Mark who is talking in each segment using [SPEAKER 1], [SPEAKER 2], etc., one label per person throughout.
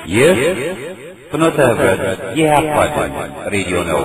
[SPEAKER 1] ይህ ፍኖተ ህብረት የኢህአፓ ድምፅ ሬዲዮ ነው።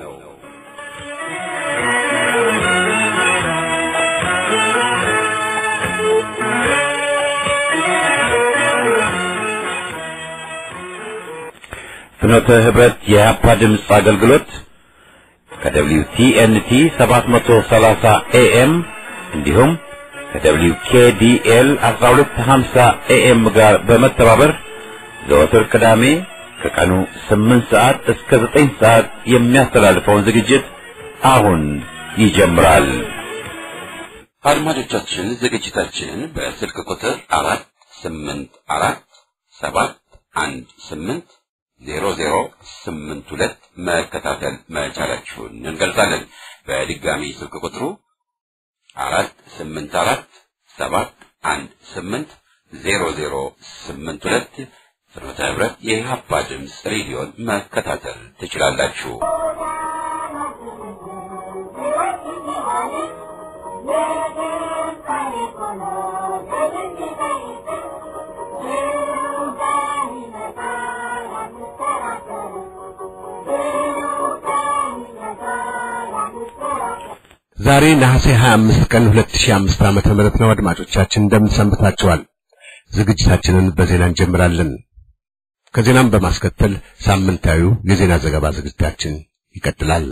[SPEAKER 1] ፍኖተ ህብረት የኢህአፓ ድምፅ አገልግሎት ከደብሊው ቲኤንቲ 730 ኤኤም እንዲሁም ከደብሊው ኬዲኤል 1250 ኤኤም ጋር በመተባበር ዘወትር ቅዳሜ ከቀኑ 8 ሰዓት እስከ 9 ሰዓት የሚያስተላልፈውን ዝግጅት አሁን ይጀምራል።
[SPEAKER 2] አድማጮቻችን ዝግጅታችንን በስልክ ቁጥር አራት ስምንት አራት ሰባት አንድ ስምንት ዜሮ ዜሮ ስምንት ሁለት መከታተል መቻላችሁን እንገልጻለን። በድጋሚ ስልክ ቁጥሩ አራት ስምንት አራት ሰባት አንድ ስምንት ዜሮ ዜሮ ስምንት ሁለት ፍኖተ ህብረት የኢህአፓ ድምፅ ሬዲዮን መከታተል ትችላላችሁ።
[SPEAKER 3] ዛሬ ነሐሴ 25 ቀን 2005 ዓመተ ምህረት ነው። አድማጮቻችን እንደምን ሰንብታችኋል? ዝግጅታችንን በዜና እንጀምራለን። ከዜናም በማስከተል ሳምንታዊው የዜና ዘገባ ዝግጅታችን ይቀጥላል።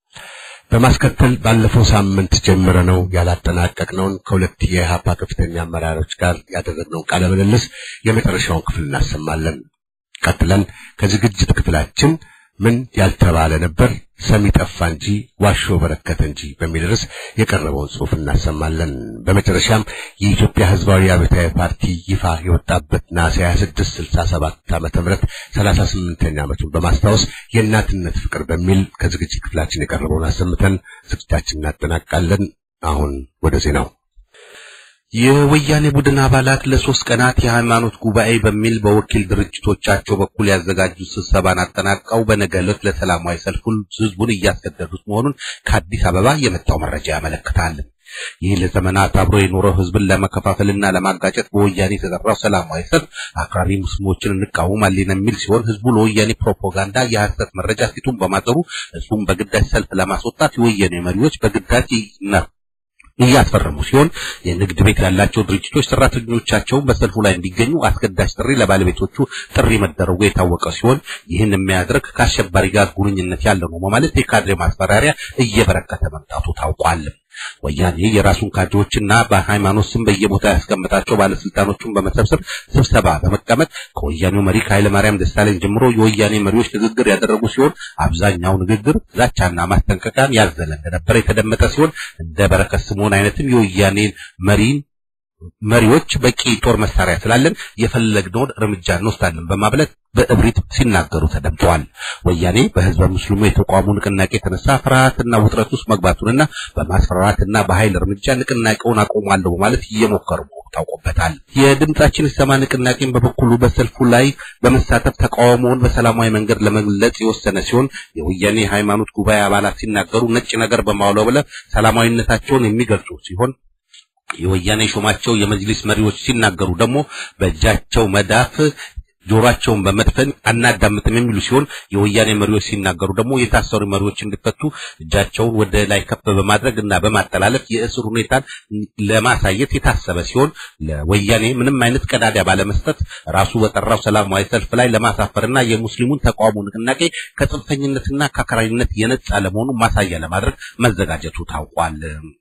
[SPEAKER 3] በማስከተል ባለፈው ሳምንት ጀምረነው ያላጠናቀቅነውን ከሁለት የኢህአፓ ከፍተኛ አመራሮች ጋር ያደረግነውን ቃለ ምልልስ የመጨረሻውን ክፍል እናሰማለን። ቀጥለን ከዝግጅት ክፍላችን ምን ያልተባለ ነበር ሰሚ ጠፋ እንጂ ዋሾ በረከተ እንጂ በሚል ርዕስ የቀረበውን ጽሑፍ እናሰማለን። በመጨረሻም የኢትዮጵያ ሕዝባዊ አብዮታዊ ፓርቲ ይፋ የወጣበት ነሐሴ 26 67 ዓመተ ምህረት 38ኛ ዓመቱን በማስታወስ የእናትነት ፍቅር በሚል ከዝግጅት ክፍላችን የቀረበውን አሰምተን ዝግጅታችን እናጠናቃለን። አሁን ወደ ዜናው
[SPEAKER 4] የወያኔ ቡድን አባላት ለሶስት ቀናት የሃይማኖት ጉባኤ በሚል በወኪል ድርጅቶቻቸው በኩል ያዘጋጁት ስብሰባን አጠናቀው በነገ ዕለት ለሰላማዊ ሰልፍ ህዝቡን እያስገደዱት መሆኑን ከአዲስ አበባ የመጣው መረጃ ያመለክታል። ይህ ለዘመናት አብሮ የኖረው ህዝብን ለመከፋፈልና ለማጋጨት በወያኔ የተጠራው ሰላማዊ ሰልፍ አክራሪ ሙስሊሞችን እንቃወማለን የሚል ሲሆን ህዝቡ ለወያኔ ፕሮፓጋንዳ የሐሰት መረጃ ፊቱን በማጠሩ ህዝቡን በግዳጅ ሰልፍ ለማስወጣት የወያኔ መሪዎች በግዳጅ ይነር እያስፈረሙ ሲሆን የንግድ ቤት ያላቸው ድርጅቶች ሰራተኞቻቸውን በሰልፉ ላይ እንዲገኙ አስገዳጅ ጥሪ ለባለቤቶቹ ጥሪ መደረጉ የታወቀ ሲሆን ይህን የሚያደርግ ከአሸባሪ ጋር ጉርኝነት ያለው ነው በማለት የካድሬ ማስፈራሪያ እየበረከተ መምጣቱ ታውቋል። ወያኔ የራሱን ካድሬዎችና በሃይማኖት ስም በየቦታ ያስቀመጣቸው ባለስልጣኖቹን በመሰብሰብ ስብሰባ በመቀመጥ ከወያኔው መሪ ከኃይለ ማርያም ደሳለኝ ጀምሮ የወያኔ መሪዎች ንግግር ያደረጉ ሲሆን አብዛኛው ንግግር ዛቻና ማስጠንቀቂያን ያዘለ እንደነበረ የተደመጠ ሲሆን እንደ በረከት ስምዖን አይነትም የወያኔን መሪን መሪዎች በቂ ጦር መሳሪያ ስላለን የፈለግነውን እርምጃ እንወስዳለን በማለት በእብሪት ሲናገሩ ተደምጠዋል። ወያኔ በህዝበ ሙስሊሙ የተቋሙ ንቅናቄ የተነሳ ፍርሃትና ውጥረት ውስጥ መግባቱንና በማስፈራራትና በኃይል እርምጃ ንቅናቄውን አቆማለሁ በማለት እየሞከሩ መሆኑ ታውቆበታል። የድምጻችን ይሰማ ንቅናቄን በበኩሉ በሰልፉ ላይ በመሳተፍ ተቃውሞውን በሰላማዊ መንገድ ለመግለጽ የወሰነ ሲሆን የወያኔ ሃይማኖት ጉባኤ አባላት ሲናገሩ ነጭ ነገር በማውለብለብ ሰላማዊነታቸውን የሚገልጹ ሲሆን የወያኔ ሾማቸው የመጅሊስ መሪዎች ሲናገሩ ደግሞ በእጃቸው መዳፍ ጆሮአቸውን በመድፈን አናዳምጥም የሚሉ ሲሆን የወያኔ መሪዎች ሲናገሩ ደግሞ የታሰሩ መሪዎች እንዲፈቱ እጃቸውን ወደ ላይ ከፍ በማድረግ እና በማጠላለፍ የእስር ሁኔታን ለማሳየት የታሰበ ሲሆን ለወያኔ ምንም አይነት ቀዳዳ ባለመስጠት ራሱ በጠራው ሰላማዊ ሰልፍ ላይ ለማሳፈርና የሙስሊሙን ተቃውሞ ንቅናቄ ከጽንፈኝነትና ከአክራሪነት የነጻ ለመሆኑ ማሳያ ለማድረግ መዘጋጀቱ ታውቋል።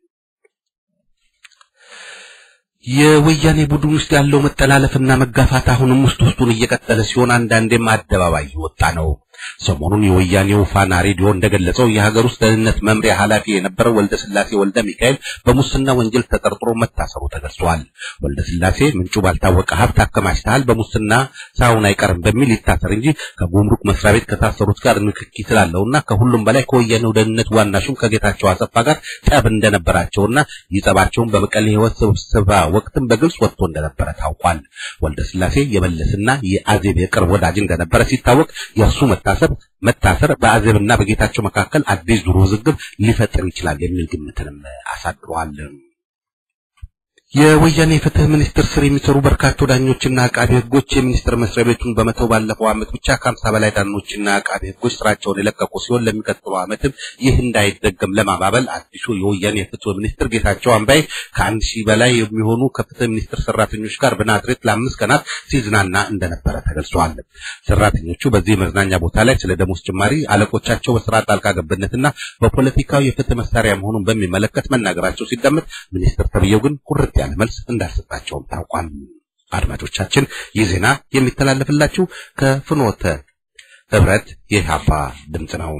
[SPEAKER 4] የወያኔ ቡድን ውስጥ ያለው መጠላለፍና መጋፋት አሁንም ውስጥ ውስጡን እየቀጠለ ሲሆን አንዳንዴም አደባባይ እየወጣ ነው። ሰሞኑን የወያኔው ፋና ሬዲዮ እንደገለጸው የሀገር ውስጥ ደህንነት መምሪያ ኃላፊ የነበረው ወልደ ስላሴ ወልደ ሚካኤል በሙስና ወንጀል ተጠርጥሮ መታሰሩ ተገልጿል። ወልደ ስላሴ ምንጩ ባልታወቀ ሀብት አከማችተሃል፣ በሙስና ሳይሆን አይቀርም በሚል ይታሰር እንጂ ከጉምሩክ መስሪያ ቤት ከታሰሩት ጋር ንክኪ ስላለውና ከሁሉም በላይ ከወያኔው ደህንነት ዋና ሹም ከጌታቸው አሰፋ ጋር ጠብ እንደነበራቸውና ይጸባቸውን በመቀሌ ህይወት ስብሰባ ወቅትም በግልጽ ወጥቶ እንደነበረ ታውቋል። ወልደ ስላሴ የመለስና የአዜብ የቅርብ ወዳጅ እንደነበረ ሲታወቅ የእርሱ መታሰብ መታሰር በአዜብና በጌታቸው መካከል አዲስ ዙር ውዝግብ ሊፈጥር ይችላል የሚል ግምትንም አሳድሯል። የወያኔ የፍትህ ሚኒስቴር ስር የሚሰሩ በርካታ ዳኞችና አቃቢ ህጎች የሚኒስቴር መስሪያ ቤቱን በመተው ባለፈው ዓመት ብቻ ከሀምሳ በላይ ዳኞችና አቃቢ ህጎች ስራቸውን የለቀቁ ሲሆን ለሚቀጥለው ዓመትም ይህ እንዳይደገም ለማባበል አዲሱ የወያኔ የፍትህ ሚኒስትር ጌታቸው አምባይ ከአንድ ሺህ በላይ የሚሆኑ ከፍትህ ሚኒስቴር ሰራተኞች ጋር በናዝሬት ለአምስት ቀናት ሲዝናና እንደነበረ ተገልጿል። ሰራተኞቹ በዚህ መዝናኛ ቦታ ላይ ስለ ደሞዝ ጭማሪ፣ አለቆቻቸው በስራ ጣልቃ ገብነትና በፖለቲካዊ የፍትህ መሳሪያ መሆኑን በሚመለከት መናገራቸው ሲደመጥ ሚኒስትር ተብዬው ግን ቁርጥ ያለ መልስ እንዳልሰጣቸውም ታውቋል። አድማጮቻችን ይህ ዜና የሚተላለፍላችሁ ከፍኖተ ህብረት የኢህአፓ ድምፅ ነው።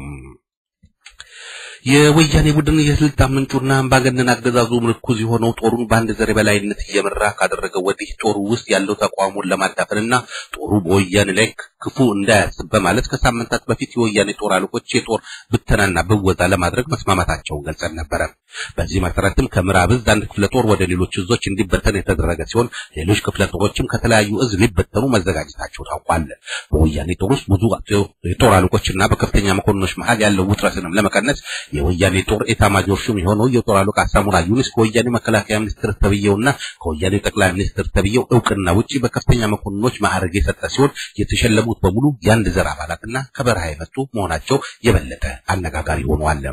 [SPEAKER 4] የወያኔ ቡድን የስልጣን ምንጩና አምባገነን አገዛዙ ምርኩዝ የሆነው ጦሩን በአንድ ዘር የበላይነት እየመራ ካደረገው ወዲህ ጦሩ ውስጥ ያለው ተቋሙን ለማዳፈንና ጦሩ በወያኔ ላይ ክፉ እንዳያስብ በማለት ከሳምንታት በፊት የወያኔ ጦር አለቆች የጦር ብተናና ብወዛ ለማድረግ መስማማታቸውን ገልጸን ነበረ። በዚህ መሰረትም ከምዕራብ እዝ አንድ ክፍለ ጦር ወደ ሌሎች እዞች እንዲበተን የተደረገ ሲሆን ሌሎች ክፍለ ጦሮችም ከተለያዩ እዝ ሊበተኑ መዘጋጀታቸው ታውቋል። በወያኔ ጦር ውስጥ ብዙ የጦር አለቆችና በከፍተኛ መኮንኖች መሀል ያለው ውጥረትንም ለመቀነስ የወያኔ ጦር ኤታማጆር ሹም የሆነው የጦር አለቃ ሳሙራ ዩኑስ ከወያኔ መከላከያ ሚኒስትር ተብዬውና ከወያኔ ጠቅላይ ሚኒስትር ተብዬው እውቅና ውጪ በከፍተኛ መኮንኖች ማዕረግ የሰጠ ሲሆን የተሸለሙት በሙሉ የአንድ ዘር አባላትና ከበረሃ የመጡ መሆናቸው የበለጠ አነጋጋሪ ሆኗል።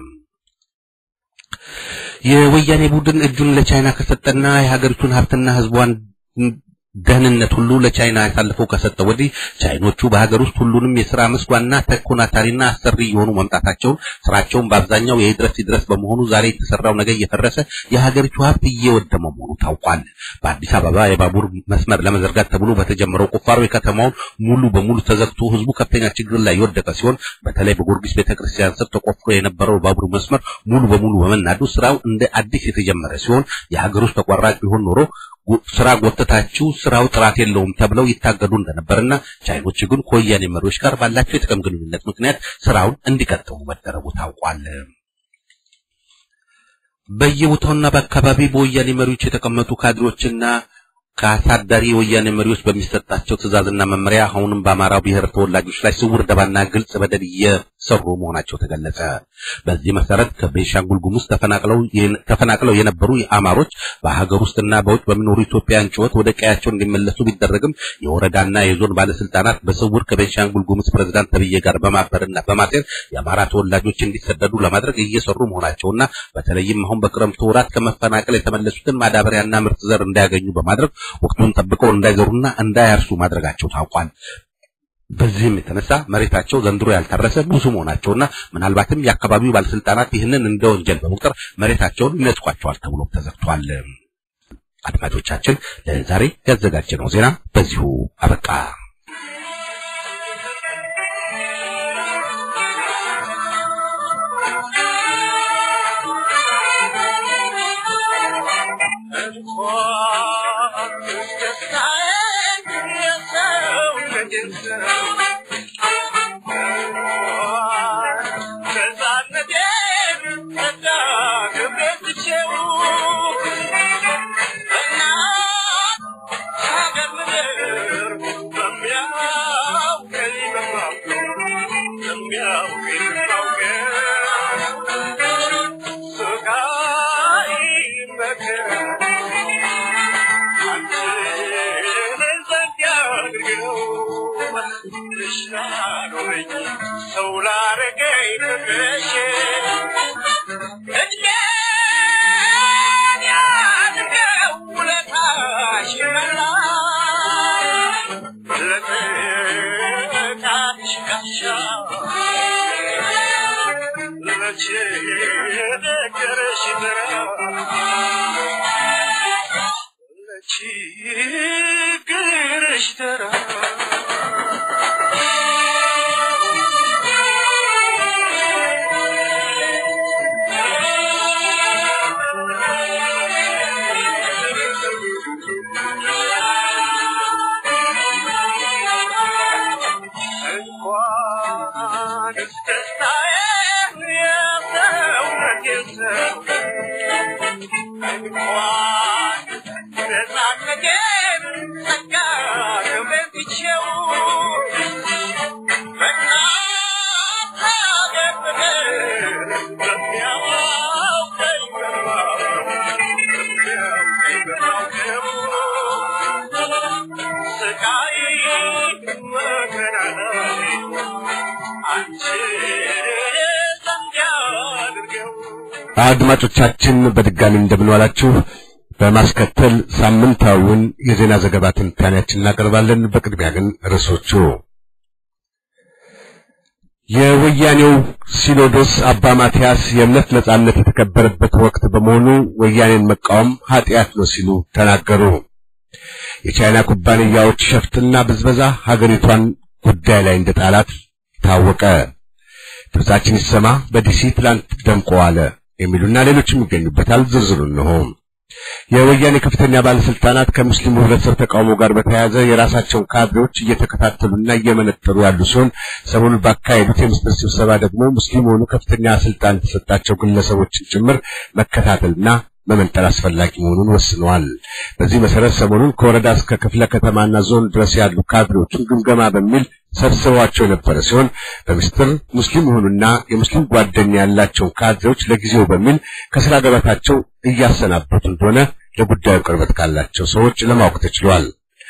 [SPEAKER 4] የወያኔ ቡድን እጁን ለቻይና ከሰጠና የሀገሪቱን ሀብትና ሕዝቧን ደህንነት ሁሉ ለቻይና አሳልፈው ከሰጠ ወዲህ ቻይኖቹ በሀገር ውስጥ ሁሉንም የሥራ መስክ ዋና ተኮናታሪና አሰሪ የሆኑ መምጣታቸውን ስራቸውን በአብዛኛው የድረስ ይድረስ በመሆኑ ዛሬ የተሰራው ነገር እየፈረሰ የሀገሪቱ ሀብት እየወደመ መሆኑ ታውቋል። በአዲስ አበባ የባቡር መስመር ለመዘርጋት ተብሎ በተጀመረው ቁፋሮ የከተማውን ሙሉ በሙሉ ተዘግቶ ህዝቡ ከፍተኛ ችግር ላይ የወደቀ ሲሆን በተለይ በጊዮርጊስ ቤተክርስቲያን ስር ተቆፍሮ የነበረው ባቡር መስመር ሙሉ በሙሉ በመናዱ ስራው እንደ አዲስ የተጀመረ ሲሆን የሀገር ውስጥ ተቋራጭ ቢሆን ኖሮ ስራ ጎተታችሁ ስራው ጥራት የለውም ተብለው ይታገዱ እንደነበርና ቻይኖች ግን ከወያኔ መሪዎች ጋር ባላቸው የጥቅም ግንኙነት ምክንያት ስራውን እንዲቀጥሉ መደረጉ ታውቋል። በየቦታውና በአካባቢ በወያኔ መሪዎች የተቀመጡ ካድሬዎችና ከአሳዳሪ የወያኔ መሪዎች በሚሰጣቸው ትዕዛዝና መመሪያ አሁንም በአማራው ብሔር ተወላጆች ላይ ስውር ደባና ግልጽ በደል እየሰሩ መሆናቸው ተገለጸ። በዚህ መሰረት ከቤንሻንጉል ጉሙዝ ተፈናቅለው ተፈናቅለው የነበሩ አማሮች በሀገር ውስጥና በውጭ በሚኖሩ ኢትዮጵያውያን ጩኸት ወደ ቀያቸው እንዲመለሱ ቢደረግም የወረዳና የዞን ባለስልጣናት በስውር ከቤንሻንጉል ጉሙዝ ፕሬዝዳንት ተብዬ ጋር በማበርና በማሴር የአማራ ተወላጆች እንዲሰደዱ ለማድረግ እየሰሩ መሆናቸውና በተለይም አሁን በክረምቱ ወራት ከመፈናቀል የተመለሱትን ማዳበሪያና ምርጥ ዘር እንዳያገኙ በማድረግ ወቅቱን ጠብቀው እንዳይዘሩና እንዳያርሱ ማድረጋቸው ታውቋል። በዚህም የተነሳ መሬታቸው ዘንድሮ ያልታረሰ ብዙ መሆናቸውና ምናልባትም የአካባቢው ባለስልጣናት ይህንን እንደ ወንጀል በመቁጠር መሬታቸውን ይነጥቋቸዋል ተብሎ ተዘግቷል። አድማጮቻችን ለዛሬ ያዘጋጀነው ዜና በዚሁ አበቃ።
[SPEAKER 5] Yeah.
[SPEAKER 3] አድማጮቻችን በድጋሚ እንደምንዋላችሁ። በማስከተል ሳምንታዊውን የዜና ዘገባ ትንታኔያችን እናቀርባለን። በቅድሚያ ግን ርዕሶቹ የወያኔው ሲኖዶስ አባ ማትያስ የእምነት ነጻነት የተከበረበት ወቅት በመሆኑ ወያኔን መቃወም ኃጢአት ነው ሲሉ ተናገሩ። የቻይና ኩባንያዎች ሸፍጥና ብዝበዛ ሀገሪቷን ጉዳይ ላይ እንደ ጣላት ታወቀ። ድምጻችን ይሰማ በዲሲ ትላንት ደምቆ ዋለ የሚሉና ሌሎችም ይገኙበታል። ዝርዝሩ እንሆ። የወያኔ ከፍተኛ ባለስልጣናት ከሙስሊሙ ህብረተሰብ ተቃውሞ ጋር በተያያዘ የራሳቸውን ካድሬዎች እየተከታተሉና እየመነጠሩ ያሉ ሲሆን ሰሞኑን ባካሄዱት የምስጢር ስብሰባ ደግሞ ሙስሊም የሆኑ ከፍተኛ ስልጣን የተሰጣቸው ግለሰቦችን ጭምር መከታተልና መመንጠር አስፈላጊ መሆኑን ወስነዋል። በዚህ መሰረት ሰሞኑን ከወረዳ እስከ ክፍለ ከተማና ዞን ድረስ ያሉ ካድሬዎችን ግምገማ በሚል ሰብስበዋቸው የነበረ ሲሆን በምስጢር ሙስሊም የሆኑና የሙስሊም ጓደኛ ያላቸውን ካድሬዎች ለጊዜው በሚል ከስራ ገበታቸው እያሰናበቱ እንደሆነ ለጉዳዩ ቅርበት ካላቸው ሰዎች ለማወቅ ተችሏል።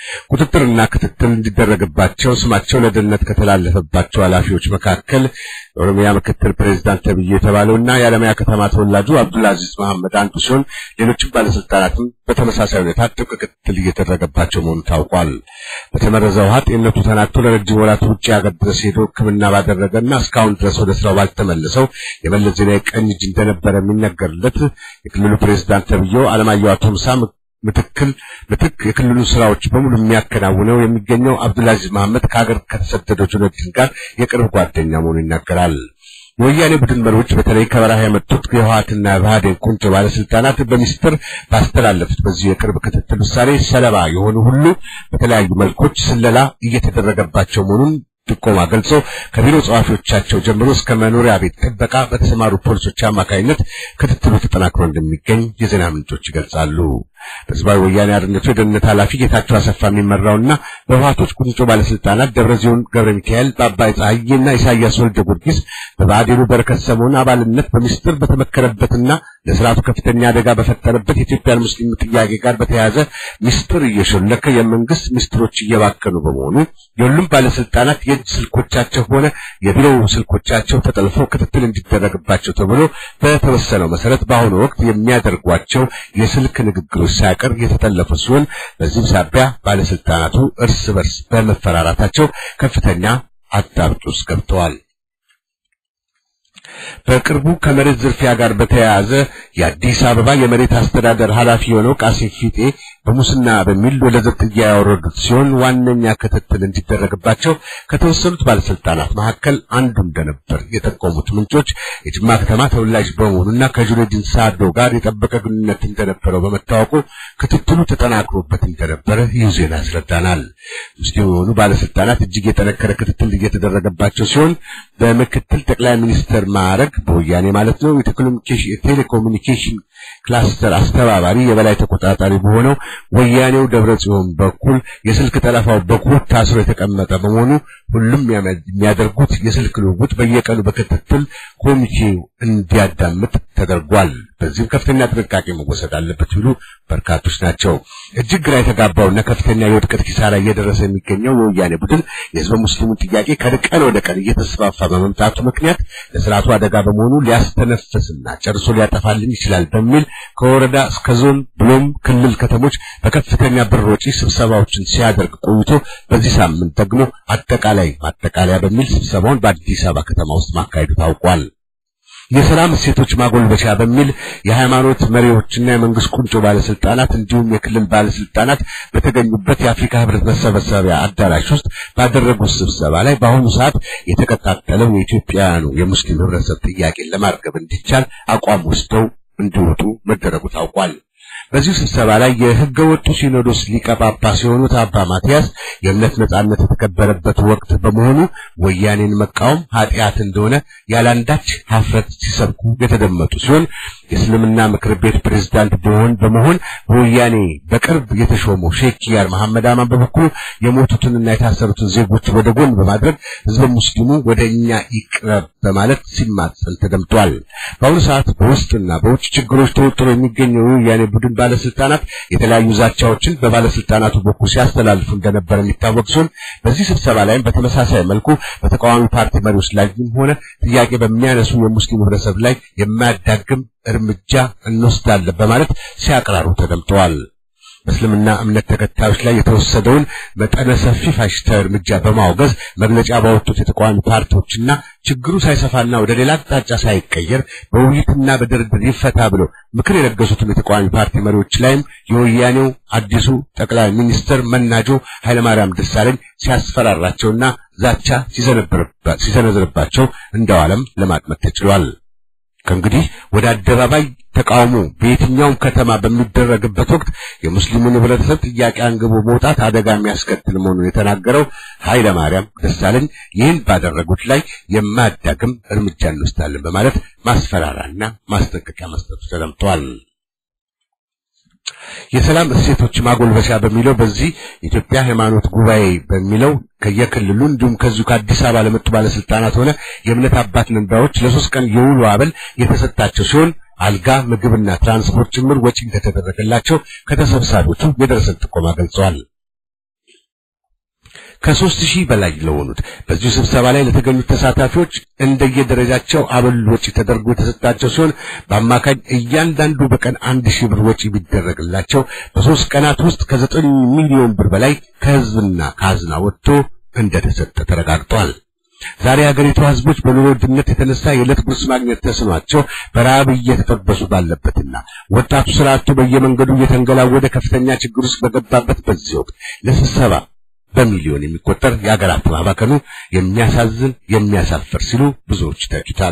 [SPEAKER 3] ቁጥጥርና ክትትል እንዲደረግባቸው ስማቸው ለደህንነት ከተላለፈባቸው ኃላፊዎች መካከል የኦሮሚያ ምክትል ፕሬዝዳንት ተብዬ የተባለውና የአለማያ ከተማ ተወላጁ አብዱልአዚዝ መሐመድ አንዱ ሲሆን ሌሎችም ባለስልጣናትም በተመሳሳይ ሁኔታ ጥብቅ ክትትል እየተደረገባቸው መሆኑ ታውቋል። በተመረዘ ውሃ ጤንነቱ ተናግቶ ለረጅም ወራት ውጭ ሀገር ድረስ ሄዶ ሕክምና ባደረገና እስካሁን ድረስ ወደ ስራው ባልተመለሰው የመለስ ዜናዊ ቀኝ እጅ እንደነበረ የሚነገርለት የክልሉ ፕሬዝዳንት ተብዬው አለማየሁ አቶምሳ ምትክል ምትክ የክልሉ ስራዎች በሙሉ የሚያከናውነው የሚገኘው አብዱልአዚዝ መሐመድ ከሀገር ከተሰደደው ጁነዲን ጋር የቅርብ ጓደኛ መሆኑ ይናገራል። የወያኔ ቡድን መሪዎች በተለይ ከበረሃ የመጡት የህወሓትና የብአዴን ቁንጮ ባለስልጣናት በሚስጥር ባስተላለፉት በዚህ የቅርብ ክትትል ውሳኔ ሰለባ የሆኑ ሁሉ በተለያዩ መልኮች ስለላ እየተደረገባቸው መሆኑን ጥቆማ ገልጾ ከቢሮ ጸሐፊዎቻቸው ጀምሮ እስከ መኖሪያ ቤት ጥበቃ በተሰማሩ ፖሊሶች አማካኝነት ክትትሉ ተጠናክሮ እንደሚገኝ የዜና ምንጮች ይገልጻሉ። በህዝባዊ ወያኔ አርነቱ የደህንነት ኃላፊ ጌታቸው አሰፋ የሚመራውና በህወሓቶች ቁንጮ ባለስልጣናት ደብረጽዮን ገብረ ሚካኤል፣ በአባይ ፀሐዬና ኢሳያስ ወልደ ጊዮርጊስ በብአዴኑ በረከት ስምኦን አባልነት በሚስጥር በተመከረበትና ለስርዓቱ ከፍተኛ አደጋ በፈጠረበት የኢትዮጵያን ሙስሊም ጥያቄ ጋር በተያያዘ ሚስጥር እየሾለከ የመንግስት ሚስጥሮች እየባከኑ በመሆኑ የሁሉም ባለስልጣናት የእጅ ስልኮቻቸው ሆነ የቢሮው ስልኮቻቸው ተጠልፈው ክትትል እንዲደረግባቸው ተብሎ በተወሰነው መሰረት በአሁኑ ወቅት የሚያደርጓቸው የስልክ ንግግሮች ሳይቀር የተጠለፉ ሲሆን በዚህም ሳቢያ ባለስልጣናቱ እርስ በርስ በመፈራራታቸው ከፍተኛ አጣብቂኝ ውስጥ ገብተዋል። በቅርቡ ከመሬት ዝርፊያ ጋር በተያያዘ የአዲስ አበባ የመሬት አስተዳደር ኃላፊ የሆነው ቃሲም ፊጤ በሙስና በሚል ወደ ዘብጥያ ያወረዱት ሲሆን ዋነኛ ክትትል እንዲደረግባቸው ከተወሰኑት ባለስልጣናት መካከል አንዱ እንደነበር የጠቆሙት ምንጮች የጅማ ከተማ ተወላጅ በመሆኑና ከጁነዲን ሳዶ ጋር የጠበቀ ግንኙነት እንደነበረው በመታወቁ ክትትሉ ተጠናክሮበት እንደነበረ ይህ ዜና ያስረዳናል። ሙስሊም የሆኑ ባለስልጣናት እጅግ የጠነከረ ክትትል እየተደረገባቸው ሲሆን በምክትል ጠቅላይ ሚኒስትር ማዕረግ በወያኔ ማለት ነው የቴሌኮሙኒኬሽን ክላስተር አስተባባሪ የበላይ ተቆጣጣሪ በሆነው ወያኔው ደብረ ጽዮን በኩል የስልክ ጠለፋው በኩል ታስሮ የተቀመጠ በመሆኑ ሁሉም የሚያደርጉት የስልክ ልውውጥ በየቀኑ በክትትል ኮሚቴው እንዲያዳምጥ ተደርጓል። በዚህም ከፍተኛ ጥንቃቄ መወሰድ አለበት ሲሉ በርካቶች ናቸው። እጅግ ግራ የተጋባውና ከፍተኛ የውድቀት ኪሳራ እየደረሰ የሚገኘው የወያኔ ቡድን የህዝበ ሙስሊሙን ጥያቄ ከቀን ወደ ቀን እየተስፋፋ በመምጣቱ ምክንያት ለስርዓቱ አደጋ በመሆኑ ሊያስተነፍስና ጨርሶ ሊያጠፋልን ይችላል በሚል ከወረዳ እስከ ዞን ብሎም ክልል ከተሞች በከፍተኛ ብር ወጪ ስብሰባዎችን ሲያደርግ ቆይቶ በዚህ ሳምንት ደግሞ አጠቃላይ ማጠቃለያ በሚል ስብሰባውን በአዲስ አበባ ከተማ ውስጥ ማካሄዱ ታውቋል። የሰላም እሴቶች ማጎልበቻ በሚል የሃይማኖት መሪዎችና የመንግስት ቁንጮ ባለስልጣናት እንዲሁም የክልል ባለስልጣናት በተገኙበት የአፍሪካ ህብረት መሰብሰቢያ አዳራሽ ውስጥ ባደረጉት ስብሰባ ላይ በአሁኑ ሰዓት የተቀጣጠለው የኢትዮጵያውያኑ የሙስሊም ህብረተሰብ ጥያቄን ለማርገብ እንዲቻል አቋም ወስደው እንዲወጡ መደረጉ ታውቋል። በዚሁ ስብሰባ ላይ የህገ ወጡ ሲኖዶስ ሊቀ ጳጳስ የሆኑት አባ ማትያስ የእምነት ነጻነት የተከበረበት ወቅት በመሆኑ ወያኔን መቃወም ኃጢአት እንደሆነ ያላንዳች ሀፍረት ሲሰብኩ የተደመጡ ሲሆን የእስልምና ምክር ቤት ፕሬዝዳንት በመሆን በመሆን በወያኔ በቅርብ የተሾመው ሼክ ኪያር መሐመድ አማን በበኩሉ የሞቱትንና የታሰሩትን ዜጎች ወደ ጎን በማድረግ ህዝበ ሙስሊሙ ወደ እኛ ይቅረብ በማለት ሲማጸን ተደምጧል። በአሁኑ ሰዓት በውስጥና በውጭ ችግሮች ተወጥሮ የሚገኘው የወያኔ ቡድን ባለስልጣናት የተለያዩ ዛቻዎችን በባለስልጣናቱ በኩል ሲያስተላልፉ እንደነበረ የሚታወቅ ሲሆን በዚህ ስብሰባ ላይም በተመሳሳይ መልኩ በተቃዋሚ ፓርቲ መሪዎች ላይም ሆነ ጥያቄ በሚያነሱ የሙስሊም ህብረተሰብ ላይ የማያዳግም እርምጃ እንወስዳለን በማለት ሲያቀራሩ ተደምጠዋል። በእስልምና እምነት ተከታዮች ላይ የተወሰደውን መጠነ ሰፊ ፋሽስታዊ እርምጃ በማውገዝ መግለጫ ባወጡት የተቃዋሚ ፓርቲዎችና ችግሩ ሳይሰፋና ወደ ሌላ አቅጣጫ ሳይቀየር በውይይትና በድርድር ይፈታ ብለው ምክር የለገሱትን የተቃዋሚ ፓርቲ መሪዎች ላይም የወያኔው አዲሱ ጠቅላይ ሚኒስትር መናጆ ኃይለማርያም ደሳለኝ ሲያስፈራራቸውና ዛቻ ሲሰነዝርባቸው እንደዋለም ለማጥመት ተችሏል። ከእንግዲህ ወደ አደባባይ ተቃውሞ በየትኛውም ከተማ በሚደረግበት ወቅት የሙስሊሙን ህብረተሰብ ጥያቄ አንግቦ መውጣት አደጋ የሚያስከትል መሆኑን የተናገረው ኃይለ ማርያም ደሳለኝ ይህን ባደረጉት ላይ የማያዳግም እርምጃ እንወስዳለን በማለት ማስፈራራና ማስጠንቀቂያ መስጠቱ ተደምጧል። የሰላም እሴቶች ማጎልበሻ በሚለው በዚህ የኢትዮጵያ ሃይማኖት ጉባኤ በሚለው ከየክልሉ እንዲሁም ከዚሁ ከአዲስ አበባ ለመጡ ባለስልጣናት ሆነ የእምነት አባት ነንባዎች ለሶስት ቀን የውሎ አበል የተሰጣቸው ሲሆን አልጋ፣ ምግብና ትራንስፖርት ጭምር ወጪ እንደተደረገላቸው ከተሰብሳቢዎቹ የደረሰን ጥቆማ ገልጸዋል። ከሦስት ሺህ በላይ ለሆኑት በዚሁ ስብሰባ ላይ ለተገኙት ተሳታፊዎች እንደየደረጃቸው አበል ወጪ ተደርጎ የተሰጣቸው ሲሆን በአማካኝ እያንዳንዱ በቀን አንድ ሺህ ብር ወጪ ቢደረግላቸው በሦስት ቀናት ውስጥ ከዘጠኝ ሚሊዮን ብር በላይ ከሕዝብና ከአዝና ወጥቶ እንደተሰጠ ተረጋግጧል። ዛሬ የሀገሪቱ ሕዝቦች በኑሮ ውድነት የተነሳ የዕለት ጉርስ ማግኘት ተስኗቸው በረሃብ እየተጠበሱ ባለበትና ወጣቱ ስራ አጥቶ በየመንገዱ እየተንገላወደ ከፍተኛ ችግር ውስጥ በገባበት በዚህ ወቅት ለስብሰባ በሚሊዮን የሚቆጠር የአገር ሀብት ማባከኑ የሚያሳዝን የሚያሳፍር ሲሉ ብዙዎች ተችቷል።